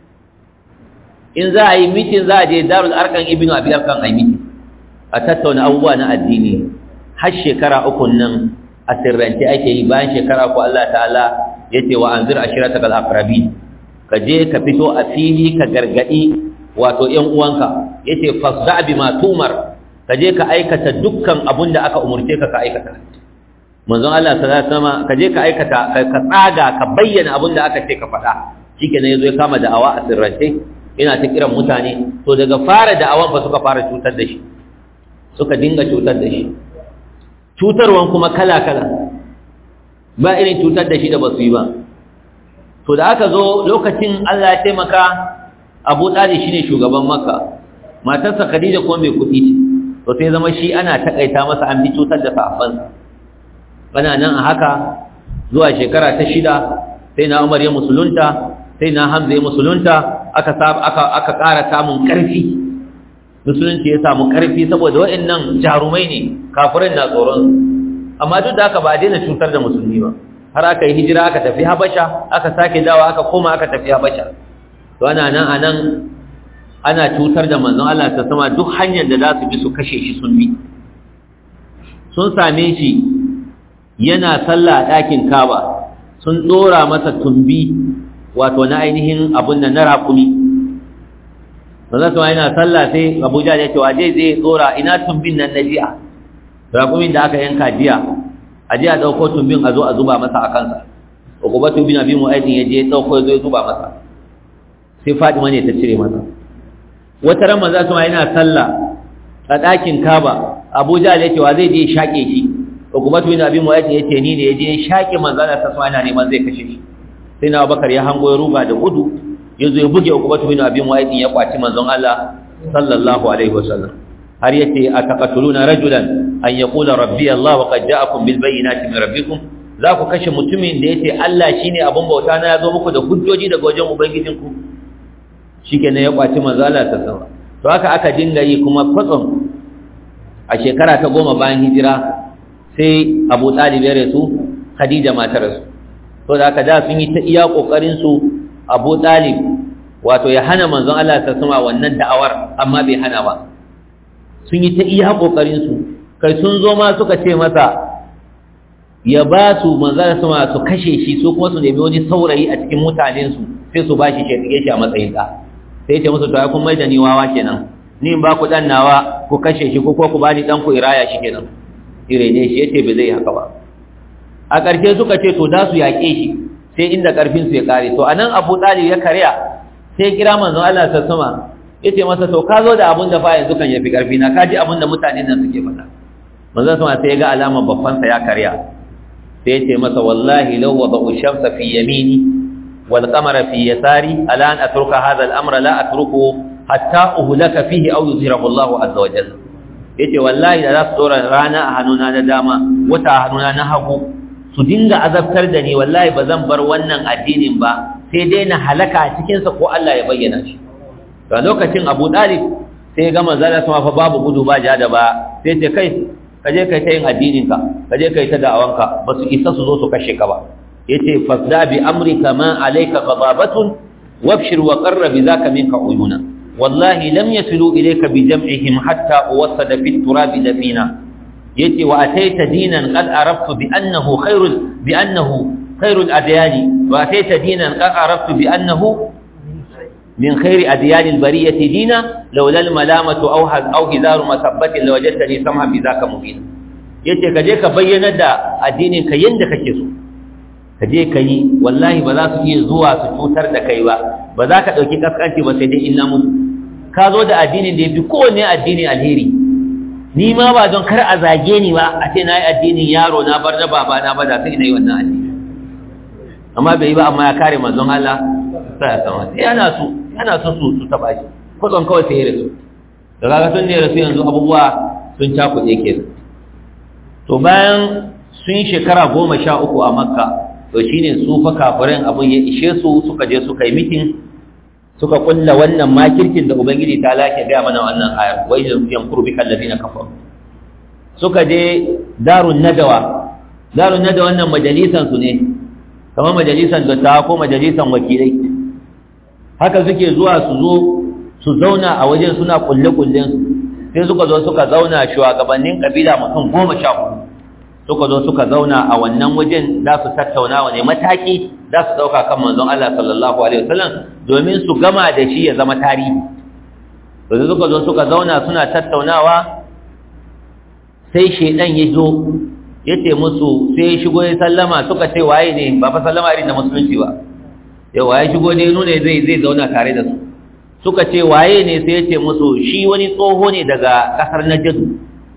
in za a yi mitin za a je Darul Arqam Ibn Abi Arqam a yi mitin a tattauna abubuwa na addini har shekara uku nan a sirrance ake yi bayan shekara ko Allah ta'ala ya ce wa anzir ashiratakal aqrabin ka je ka fito a fili ka gargadi wato ƴan uwanka yace fasda bima tumar ka je ka aikata dukkan abun da aka umurce ka ka aikata manzon Allah sallallahu alaihi wasallam ka je ka aikata ka tsaga ka bayyana abun da aka ce ka faɗa shikenan yazo ya kama da'awa a sirrance yana ta kiran mutane to daga fara da'awan fa suka fara cutar da shi suka dinga cutar da shi cutarwan kuma kala kala ba irin cutar da shi da basu yi ba to da aka zo lokacin Allah ya taimaka Abu Talib shine shugaban Makka matarsa Khadija kuma mai kuɗi ce to sai zama shi ana takaita masa an bi cutar da sahabbansa bana nan a haka zuwa shekara ta shida sai na Umar ya musulunta sai na Hamza ya musulunta aka aka aka ƙara samun ƙarfi musulunci ya samu ƙarfi saboda waɗannan jarumai ne kafirin na tsoron amma duk da haka ba a daina cutar da musulmi ba har aka yi hijira aka tafi habasha aka sake dawa aka koma aka tafi habasha to ana nan a nan ana cutar da manzon Allah ta sama duk hanyar da za su bi su kashe shi sun bi sun same shi yana sallah a ɗakin kaba sun ɗora masa tumbi wato na ainihin abun da na raƙumi manzon sama yana sallah sai abuja ya ce waje zai ɗora ina tumbin nan na jiya raƙumin da aka yanka jiya a jiya ɗauko tumbin a zo a zuba masa a kansa ukubatu bin abi mu'aydin ya je ya ɗauko ya zo ya zuba masa sai Fatima ne ta cire masa wata ran manzo sama yana sallah a ɗakin Kaaba Abuja ya ce wa zai je shake shi Uqbatu bin Abi Mu'ayth ya ce ni ne ya je shake manzo Allah sama yana neman zai kashe shi sai na Abubakar ya hango ya ruga da gudu ya zo ya buge Uqbatu bin Abi Mu'ayth ya kwaci manzon Allah sallallahu alaihi wasallam har yace ataqatuluna rajulan an yaqula rabbi Allah wa qad ja'akum bil bayyinati min rabbikum za ku kashe mutumin da yace Allah shine abun bauta na ya zo muku da hujjoji daga wajen ubangijinku shikenan ya kwaci manzala ta sama to haka aka dinga yi kuma kwatsam a shekara ta goma bayan hijira sai Abu Talib ya rasu Khadija ma ta rasu to da haka da sun yi ta iya kokarin su Abu Talib wato ya hana manzon Allah ta sama wannan da'awar amma bai hana ba sun yi ta iya kokarin su kai sun zo ma suka ce masa ya ba su manzon sama su kashe shi su kuma su nemi wani saurayi a cikin mutanensu sai su ba shi shi a matsayin ɗa sai ce musu to ai kun mai da ni wawa kenan ni in ba ku dan nawa ku kashe shi ko ko ku bani dan ku iraya shi kenan irene shi yace bai zai haka ba a ƙarshe suka ce to da su yaƙe shi sai inda ƙarfin su ya kare to anan Abu Talib ya karya sai kira manzon Allah ta sama yace masa to ka zo da abun da fa yanzu kan yafi ƙarfi na kaji abun da mutanen nan suke faɗa manzon sama sai ya ga alamar babban sa ya karya sai yace masa wallahi law wada'u shamsa fi yamini والقمر في يساري ألا أن أترك هذا الأمر لا أتركه حتى أهلك فيه أو يظهره الله عز وجل yace wallahi da za su dora rana a hannuna na dama wata a hannuna na hagu su dinga azabtar da ni wallahi ba zan bar wannan addinin ba sai dai na halaka a cikinsa ko Allah ya bayyana shi ga lokacin Abu Talib sai ga manzala sama fa babu gudu ba ja da ba sai ce kai ka je kai ta yin addinin ka ka je kai ta da'awanka ba su isa su zo su kashe ka ba yace fasda bi amrika ma alayka ghadabatun wabshir wa qarra bi zaka minka uyuna wallahi lam yasilu ilayka bi jam'ihim hatta uwassada fi turabi dafina yace wa ataita dinan qad araftu bi annahu khairul bi annahu khairul adyani wa ataita dinan qad araftu bi annahu min khairi adyani albariyati dina laula almalamatu aw aw hizaru masabbatin lawajadtani samha bi zaka mubin yace ka je ka bayyana da addinin ka yanda kake so ka je ka yi wallahi ba za su iya zuwa su cutar da kai ba ba za ka ɗauki kaskanci ba sai dai in na mutu ka zo da addinin da ya fi kowane addini alheri ni ma ba don kar a zage ni ba a ce na yi addinin yaro na bar na baba na ba da sai na yi wannan addini amma bai yi ba amma ya kare manzon Allah sai ya sama sai yana so yana so su su taba shi kwatson kawai sai ya rasu da kaga sun ne rasu yanzu abubuwa sun cakuɗe ke to bayan sun yi shekara goma sha uku a makka to shine su fa kafirin abun ya ishe su suka je suka yi mitin suka kulla wannan makirkin da ubangiji ta lake ga mana wannan ayar wa idan yankuru bika alladhina kafaru suka je darun nadawa darun nadawa wannan majalisan su ne kamar majalisan dattawa ko majalisan wakilai haka suke zuwa su zo su zauna a wajen suna kulle kullen su sai suka zo suka zauna shugabannin kabila mutum goma sha hudu suka zo suka zauna a wannan wajen za su tattauna wane mataki za su ɗauka kan manzon Allah sallallahu alaihi wasallam domin su gama da shi ya zama tarihi to da suka zo suka zauna suna tattaunawa sai shedan ya zo ya ce musu sai ya shigo ya sallama suka ce waye ne ba fa sallama irin da musulunci ba yau waye shigo ne nuna zai zai zauna tare da su suka ce waye ne sai ya ce musu shi wani tsoho ne daga kasar Najd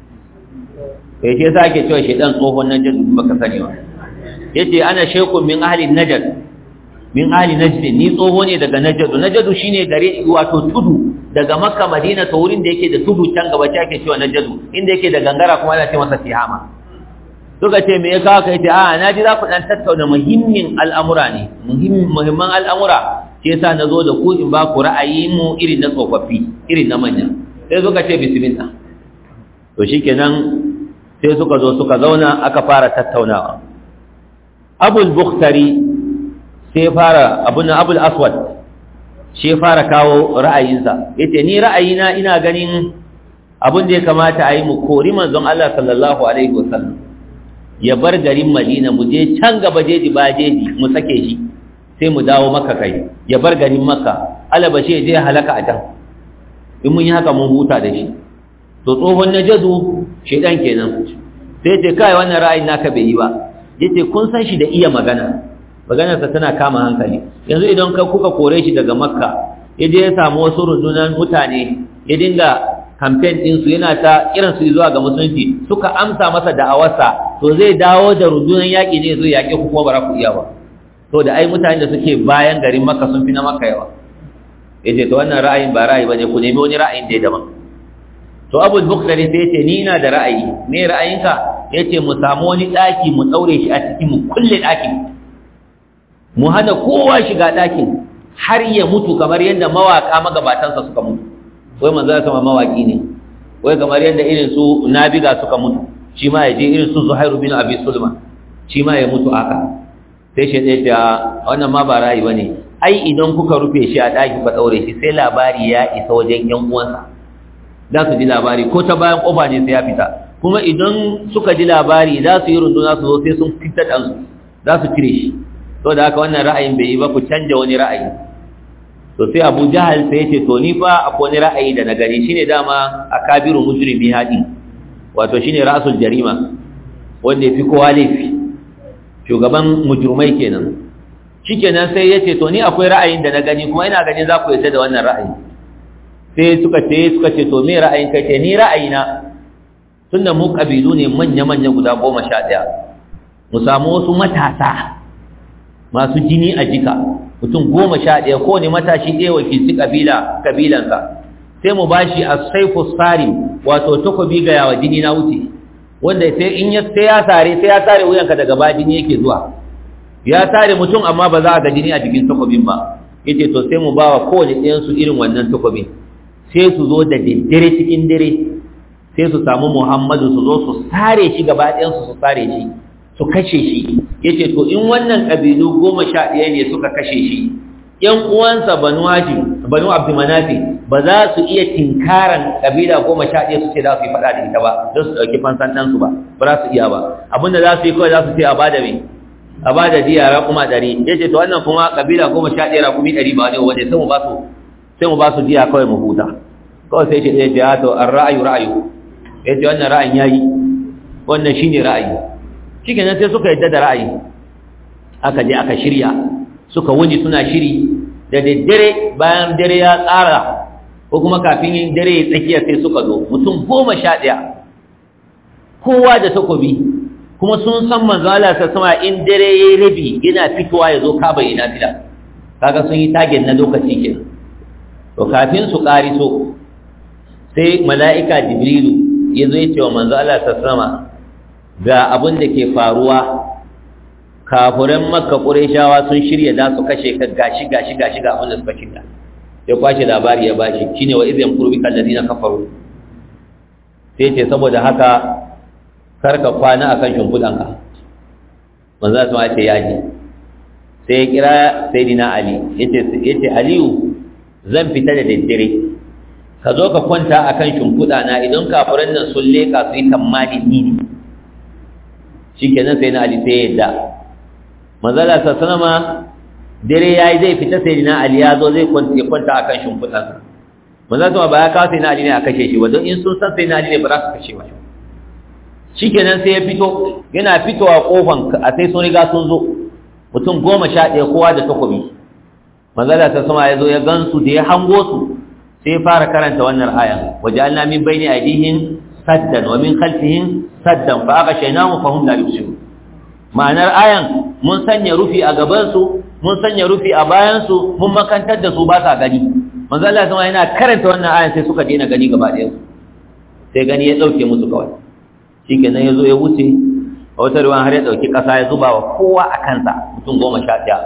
kai ce sa ake cewa shedan tsohon najd baka sani ba yace ana shaykhun min ahli najd min ahli najd ni tsoho ne daga najd najd shine gare wato tudu daga makka madina to wurin da yake da tudu can gaba ce ake cewa najd inda yake da gangara kuma ana ce masa tihama suka ce me ya kawo kai ce a na ji za ku dan tattauna muhimmin al'amura ne muhimman al'amura ke yasa na zo da ku in ba ku ra'ayi mu irin na tsofaffi irin na manya sai suka ce bismillah to shikenan sai suka zo suka zauna aka fara tattaunawa abul bukhtari sai fara abun abul aswad shi fara kawo ra'ayinsa yace ni ra'ayina ina ganin abun da ya kamata a yi mu kori manzon Allah sallallahu alaihi wasallam ya bar garin Madina mu je can gaba jeji ba jeji mu sake shi sai mu dawo maka kai ya bar garin Makka alaba shi je halaka a can in mun yi haka mun huta da shi to tsohon najadu shedan kenan sai ce kai wannan ra'ayin naka bai yi ba yace kun san shi da iya magana maganarsa tana kama hankali yanzu idan ka kuka kore shi daga makka ya je ya samu wasu rundunar mutane ya dinga kamfen ɗinsu yana ta irin su zuwa ga musulunci suka amsa masa da'awarsa to zai dawo da rundunar yaƙi ne zai yaƙi ku kuma ba ku iya ba to da ai mutane da suke bayan garin makka sun fi na makka yawa ya ce to wannan ra'ayin ba ra'ayi ba ne ku nemi wani ra'ayin da ya daban to abul bukhtari sai yace ni ina da ra'ayi me ra'ayinka yace mu samu wani daki mu daure shi a cikin mu kulle dakin mu hana kowa shiga dakin har ya mutu kamar yadda mawaka magabatansa suka mutu wai manzo ya sama mawaki ne wai kamar yadda irin su nabiga suka mutu shi ma ya je irin su zuhairu bin abi sulma shi ma ya mutu haka sai shi ɗaya ta wannan ma ba ra'ayi bane ai idan kuka rufe shi a daki ka daure shi sai labari ya isa wajen yan uwansa za su ji labari ko ta bayan ƙofa ne sai ya fita kuma idan suka ji labari za su yi runduna su zo sai sun fita ɗansu za su cire shi to da haka wannan ra'ayin bai yi ba ku canja wani ra'ayi to sai abu jahal sai ya ce to ni fa akwai wani ra'ayi da na gani shine dama a kabiru mujrimi haɗi wato shine ra'asul jarima wanda ya fi kowa laifi shugaban mujrimai kenan shikenan sai ya ce to ni akwai ra'ayin da na gani kuma ina ganin za ku yarda da wannan ra'ayi sai suka ce suka ce to me ra'ayin kai ce ni ra'ayina tunda mu kabilu ne manya-manya guda goma sha ɗaya mu samu wasu matasa masu jini a jika mutum goma sha ɗaya ko ne matashi ɗaya wakilci kabila kabilansa sai mu bashi as-sayfu sarim wato takobi ga yawa jini na wuce wanda sai in ya sai ya tare sai ya tare wuyanka daga ba jini yake zuwa ya tare mutum amma ba za a ga jini a jikin takobin ba yace to sai mu bawa kowane ɗayan su irin wannan takobin sai su zo da daddare cikin dare sai su samu Muhammadu su zo su sare shi gaba ɗayan su su sare shi su kashe shi yace to in wannan kabilu goma sha ɗaya ne suka kashe shi ‘yan uwansa banu hajim banu abdulmanafi ba za su iya tinkaran ƙabila goma sha ɗaya su ce za su yi faɗa da ita ba don su ɗauki fansan ɗansu ba ba za su iya ba abinda za su yi kawai za su ce a bada mai a bada diya raƙuma ɗari ya ce to wannan kuma ƙabila goma sha ɗaya raƙumi ɗari ba ne waje sai mu ba su sai mu ba su diya kawai mu huta kawai sai ce ɗaya ce ya to an ra'ayu ra'ayu ya ce wannan ra'ayin ya yi wannan shi ne ra'ayi shi kenan sai suka yadda da ra'ayi aka je aka shirya suka wuni suna shiri da daddare bayan dare ya tsara ko kuma kafin dare ya tsakiya sai suka zo mutum goma sha ɗaya kowa da takobi kuma sun san manzo Allah ta sama in dare ya yi rabi yana fitowa ya zo kaba yana fila kaga sun yi tagen na lokaci kenan to kafin su so sai mala'ika jibrilu ya zo ya ce wa manzo Allah ta sama ga abin da ke faruwa kafuran makka ƙureshawa sun shirya za su kashe ka gashi gashi gashi ga abin da suka shirya ya kwashe labari ya bashi shine wa idh yamkuru bika alladhina kafaru sai ce saboda haka karka kwana akan shimfidanka manzo sun ce yaji sai ya kira sayyidina ali yace yace aliyu zan fita da daddare ka zo ka kwanta akan shimfida na idan kafuran nan sun leka su yi tammani ni ne shikenan sai na ali sai ya yadda manzala ta sanama dare yayi zai fita sai na ali ya zo zai kwanta kwanta akan shimfidan manzala ta ba ya kawo sai na ali ne a kashe shi ba don in sun san sai na ali ne ba za su kashe ba shikenan sai ya fito yana fitowa kofan a sai sun riga sun zo mutum goma sha ɗaya kowa da takobi manzala ta sama ya zo ya gansu da ya hango su sai ya fara karanta wannan ayan wajalna min bayni aydihim saddan wa min khalfihim saddan fa aghshaynahum fa hum la yubsirun ma'anar ayan mun sanya rufi a gabansu mun sanya rufi a bayansu mun makantar da su ba sa gani manzo Allah sama yana karanta wannan ayan sai suka daina gani gaba ɗayan su sai gani ya dauke musu kawai shikenan yazo ya wuce a wata ruwan har ya dauki kasa ya zuba wa kowa a kansa mutum goma sha ɗaya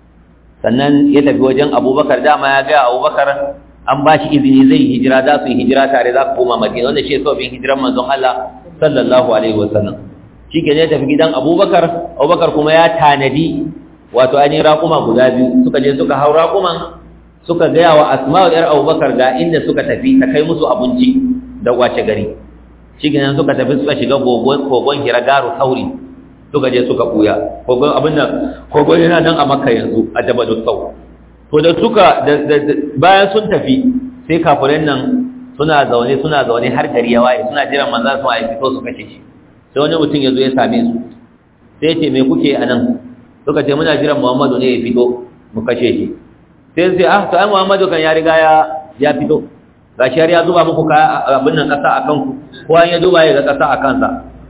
sannan ya tafi wajen Abubakar dama ya ga Abubakar an ba shi izini zai hijira za su yi hijira tare za su koma Madina wanda shi sabin hijiran manzon Allah sallallahu alaihi wasallam shi ke ne tafi gidan abubakar abubakar kuma ya tanadi wato ainihin raƙuma guda biyu suka je suka hau raƙuman suka gaya wa asma'u yar abubakar ga inda suka tafi ta kai musu abinci da wace gari shi ke suka tafi suka shiga kogon hiragaru sauri suka je suka buya kogon abin nan kogon yana nan a makka yanzu a jabal sau to da suka bayan sun tafi sai kafiran nan suna zaune suna zaune har gari ya waye suna jiran manzon su ya fito su kashe shi sai wani mutum ya zo ya same su sai ce me kuke a nan suka ce muna jiran muhammadu ne ya fito mu kashe shi sai sai ah to ai muhammadu kan ya riga ya ya fito gashi har ya zuba muku kaya abin nan kasa a kanku ko an ya zuba ya ga kasa a kansa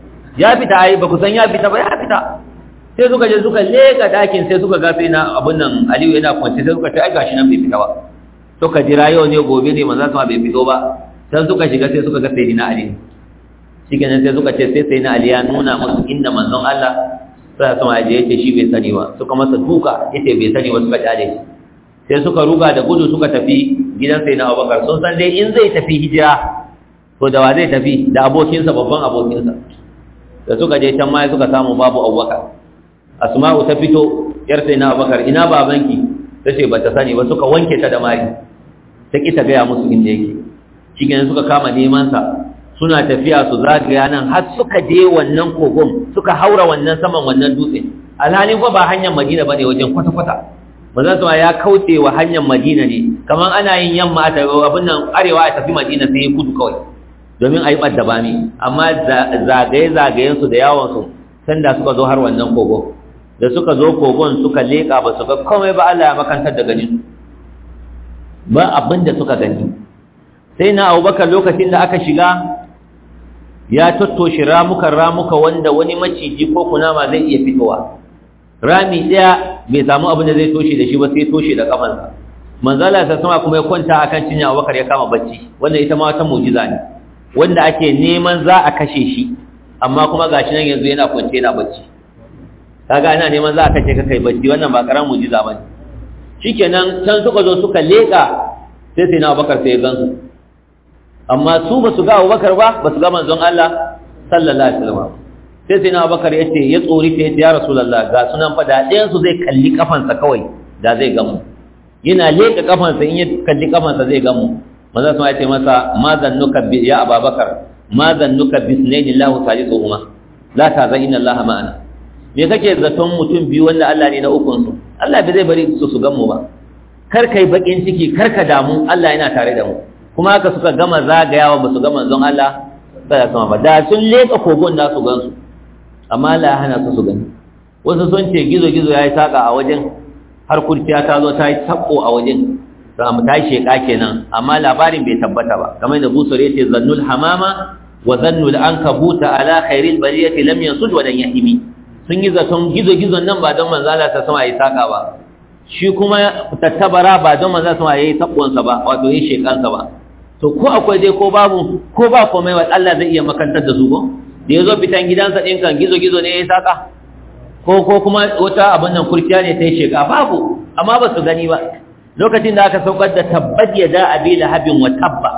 ya fita ai ba ku san ya fita ba ya fita sai suka je suka leka dakin sai suka gafe na abin nan aliyu yana kwance sai suka ce ai gashi nan bai fita ba suka jira yau ne gobe ne manzo sama bai fito ba sai suka shiga sai suka ga sayyidina ali shikenan sai suka ce sai sai na Ali ya nuna musu inda manzon Allah sai sama ya je yace shi bai sani ba suka masa duka yace bai sani ba suka jale shi sai suka ruga da gudu suka tafi gidan sai na Abubakar sun san dai in zai tafi hijira to da wa zai tafi da abokinsa babban abokinsa da suka je can ma suka samu babu Abubakar Asma'u ta fito yar sai na Abubakar ina babanki tace bata sani ba suka wanke ta da mari ta ki ta ga musu inda yake shi suka kama neman sa suna tafiya su zagaya nan har suka je wannan kogon suka haura wannan saman wannan dutse alhalin fa ba hanyar madina bane wajen kwata-kwata manzon sama ya kauce wa hanyar madina ne kamar ana yin yamma a tafi abin nan arewa a tafi madina sai ya kudu kawai domin a yi ɓadda bami amma zagaye-zagayen su da yawon su sanda suka zo har wannan kogon da suka zo kogon suka leƙa ba su ga komai ba Allah ya makantar da ganin ba abin da suka gani sai na abubakar lokacin da aka shiga ya tattoshe ramukan ramuka wanda wani maciji ko kunama zai iya fitowa rami ɗaya bai samu abin da zai toshe da shi ba sai toshe da kafansa manzala ta sama kuma ya kwanta akan cinya Abubakar ya kama bacci wanda ita ma wata mu'jiza ne wanda ake neman za a kashe shi amma kuma gashi nan yanzu yana kwance yana bacci kaga ana neman za a kashe ka kai bacci wannan ba karamin mu'jiza bane shikenan can suka zo suka leka sai sai na Abubakar sai ya gansu amma su ba su ga Abubakar ba ba su ga manzon Allah sallallahu alaihi wasallam sai sai na Abubakar ya ce ya tsori ta ya Rasulullah ga sunan fa da ɗayan su zai kalli kafansa kawai da zai gamu yana leka kafansa in ya kalli kafansa zai gamu manzo sun ce masa ma zannuka bi ya Abubakar ma zannuka bi sunaini Allah salisuhuma la tazan inna Allah ma'ana me kake zaton mutum biyu wanda Allah ne na ukun su Allah bai zai bari su su gamu ba kar kai bakin ciki kar ka damu Allah yana tare da mu kuma haka suka gama zagayawa ba su ga manzon Allah sai sama ba da sun leka kogon da su gansu amma Allah ya hana su su gani wasu sun ce gizo gizo yayi saka a wajen har kurciya ta zo ta yi tabbo a wajen za mu ta sheka kenan amma labarin bai tabbata ba kamar da busur yace zannul hamama wa zannul ankabuta ala khairil bariyati lam yansud wa lan yahimi sun yi zaton gizo gizon nan ba don manzo Allah ta sama yayi saka ba shi kuma tattabara ba don manzo sama yayi tabbonsa ba wato yayi shekansa ba to ko akwai dai ko babu ko ba komai wa Allah zai iya makantar da su ko da yazo fitan gidansa din kan gizo gizo ne yayi saka ko ko kuma wata abin nan kurkiya ne ta yi sheka babu amma ba su gani ba lokacin da aka saukar da tabbat yada abi lahabin wa tabba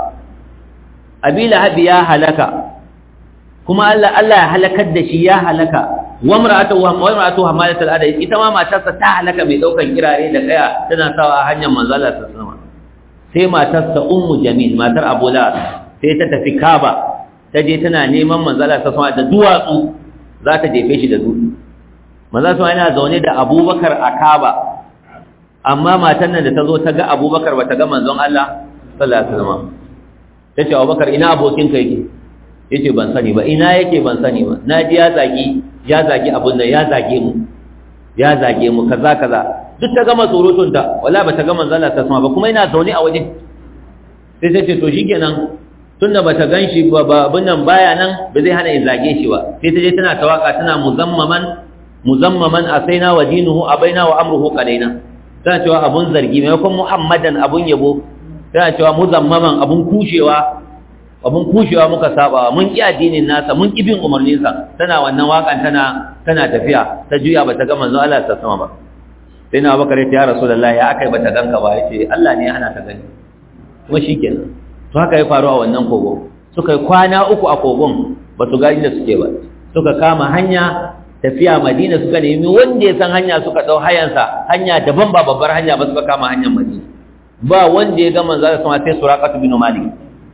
abi lahabi ya halaka kuma Allah Allah ya halakar da shi ya halaka wa mar'atuhu wa mar'atuhu hamalat al-adai ita ma matarsa ta halaka mai daukan kirare da kaya tana sawa a hanyar manzo Allah sallallahu alaihi sai matarsa ummu jamil matar abu lahab sai ta tafi kaba ta je tana neman manzo Allah sallallahu alaihi da duwatsu za ta jefe shi da dutse manzo sallallahu yana zaune da abubakar a kaba amma matan nan da ta zo ta ga abubakar ba ta ga manzon Allah sallallahu alaihi wasallam ta ce abubakar ina abokinka yake yace ban sani ba ina yake ban sani ba na ji ya zagi ya zagi abun nan ya zage mu ya zage mu kaza kaza duk ta gama surutun ta wala ba ta gama zalla ta sama ba kuma ina zaune a waje sai sai ce to shikenan tunda bata ganshi ba abun nan baya nan ba zai hana in zage shi ba sai ta je tana tawaka tana muzammaman muzammaman asaina wa dinuhu abaina wa amruhu qalaina tana cewa abun zargi maimakon muhammadan abun yabo tana cewa muzammaman abun kushewa abun kushewa muka saba mun ki addinin nasa mun ki bin umarninsa tana wannan wakan tana tana tafiya ta juya bata ga manzo Allah ta sama ba sai na bakare ta ya rasulullahi ya akai bata ganka ba yace Allah ne ya hana ta gani kuma shikenan to haka ya faru a wannan kogo suka yi kwana uku a kogon ba su ga inda suke ba suka kama hanya tafiya Madina suka nemi wanda ya san hanya suka dau hayansa hanya daban ba babbar hanya ba suka kama hanyar Madina ba wanda ya ga manzo Allah sama sai Suraqatu bin Malik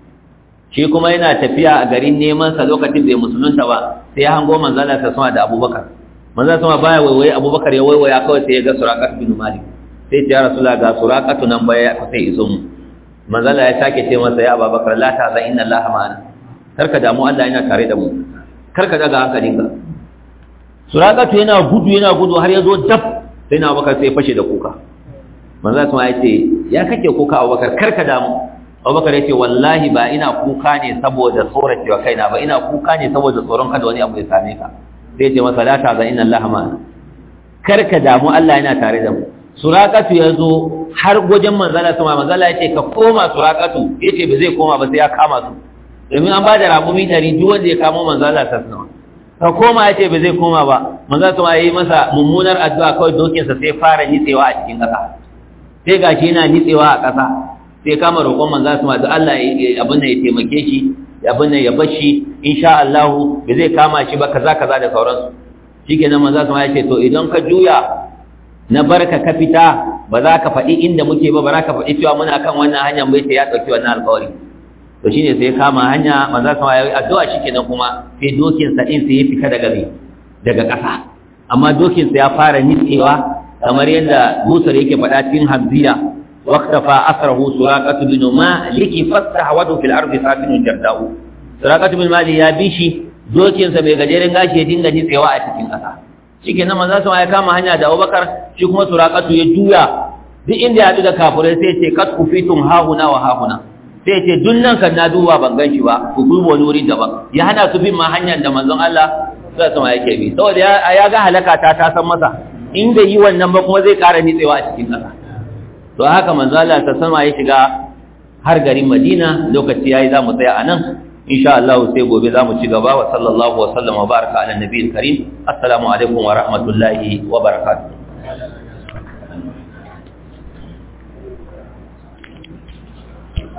shi kuma yana tafiya a garin neman sa lokacin bai musulunta ba sai ya hango manzala ta sama da abubakar manzala sama baya waiwaye abubakar ya waiwaya kawai sai ya ga surakat bin malik sai ya rasula ga surakatu nan baya ku sai iso mu manzala ya sake ce masa ya abubakar la ta zan inna allaha ma'ana karka damu Allah yana tare da mu karka daga hankalinka surakatu yana gudu yana gudu har ya zo dab sai na abubakar sai ya fashe da kuka manzala sama ya ce ya kake kuka abubakar karka damu abubakar ya ce wallahi ba ina kuka ne saboda tsoracewa kaina ba ina kuka ne saboda tsoron kada wani abu ya same ka sai ce masa la ta'zan inna allaha ma'ana kar ka damu Allah yana tare da mu suraqatu yazo har gojen manzala sama manzala ya ce ka koma suraqatu yace ba zai koma ba sai ya kama su domin an bada rabumi dari duk wanda ya kamo manzala ta sama ka koma yace ba zai koma ba manzala sama yayi masa mummunar addu'a kawai dokin sa sai fara nitsewa a cikin ƙasa sai gashi yana nitsewa a ƙasa sai kama roƙon manzo su ma da Allah abin da ya taimake shi abin da ya bashi insha Allah ba zai kama shi ba kaza kaza da sauransu shikenan manzo su ma ya ce to idan ka juya na barka ka fita ba za ka faɗi inda muke ba ba za ka faɗi cewa muna kan wannan hanyar bai sai ya ɗauki wannan alƙawari to shine sai kama hanya manzo su ma ya yi addu'a shikenan kuma sai dokin sa din sai ya fita daga daga ƙasa amma dokin sa ya fara nitsewa kamar yadda Musa yake faɗa cikin Hamziya واختفى أثره سراقة بن مالك فاستحوذ في الأرض ساكن جرداء سراقة بن مالك يا بيشي dokin sa bai gajeren gashi ya dinga nitsewa a cikin ƙasa shike nan manzo sama ya kama hanya da Abubakar shi kuma suraqatu ya juya duk inda ya haɗu da kafirai sai ce kat kufitum hahuna wa hahuna sai ce duk nan kan na duba ban gan shi ba ku duba wani wuri daban ya hana su bin ma hanyar da manzon Allah sai sama yake bi saboda ya ga halaka ta ta san masa in bai yi wannan ba kuma zai ƙara nitsewa a cikin ƙasa to haka manzo Allah ta sama ya shiga har garin Madina lokaci yayi zamu tsaya anan insha Allah sai gobe zamu ci gaba wa sallallahu wa sallama wa baraka ala nabiyil karim assalamu alaikum wa rahmatullahi wa barakatuh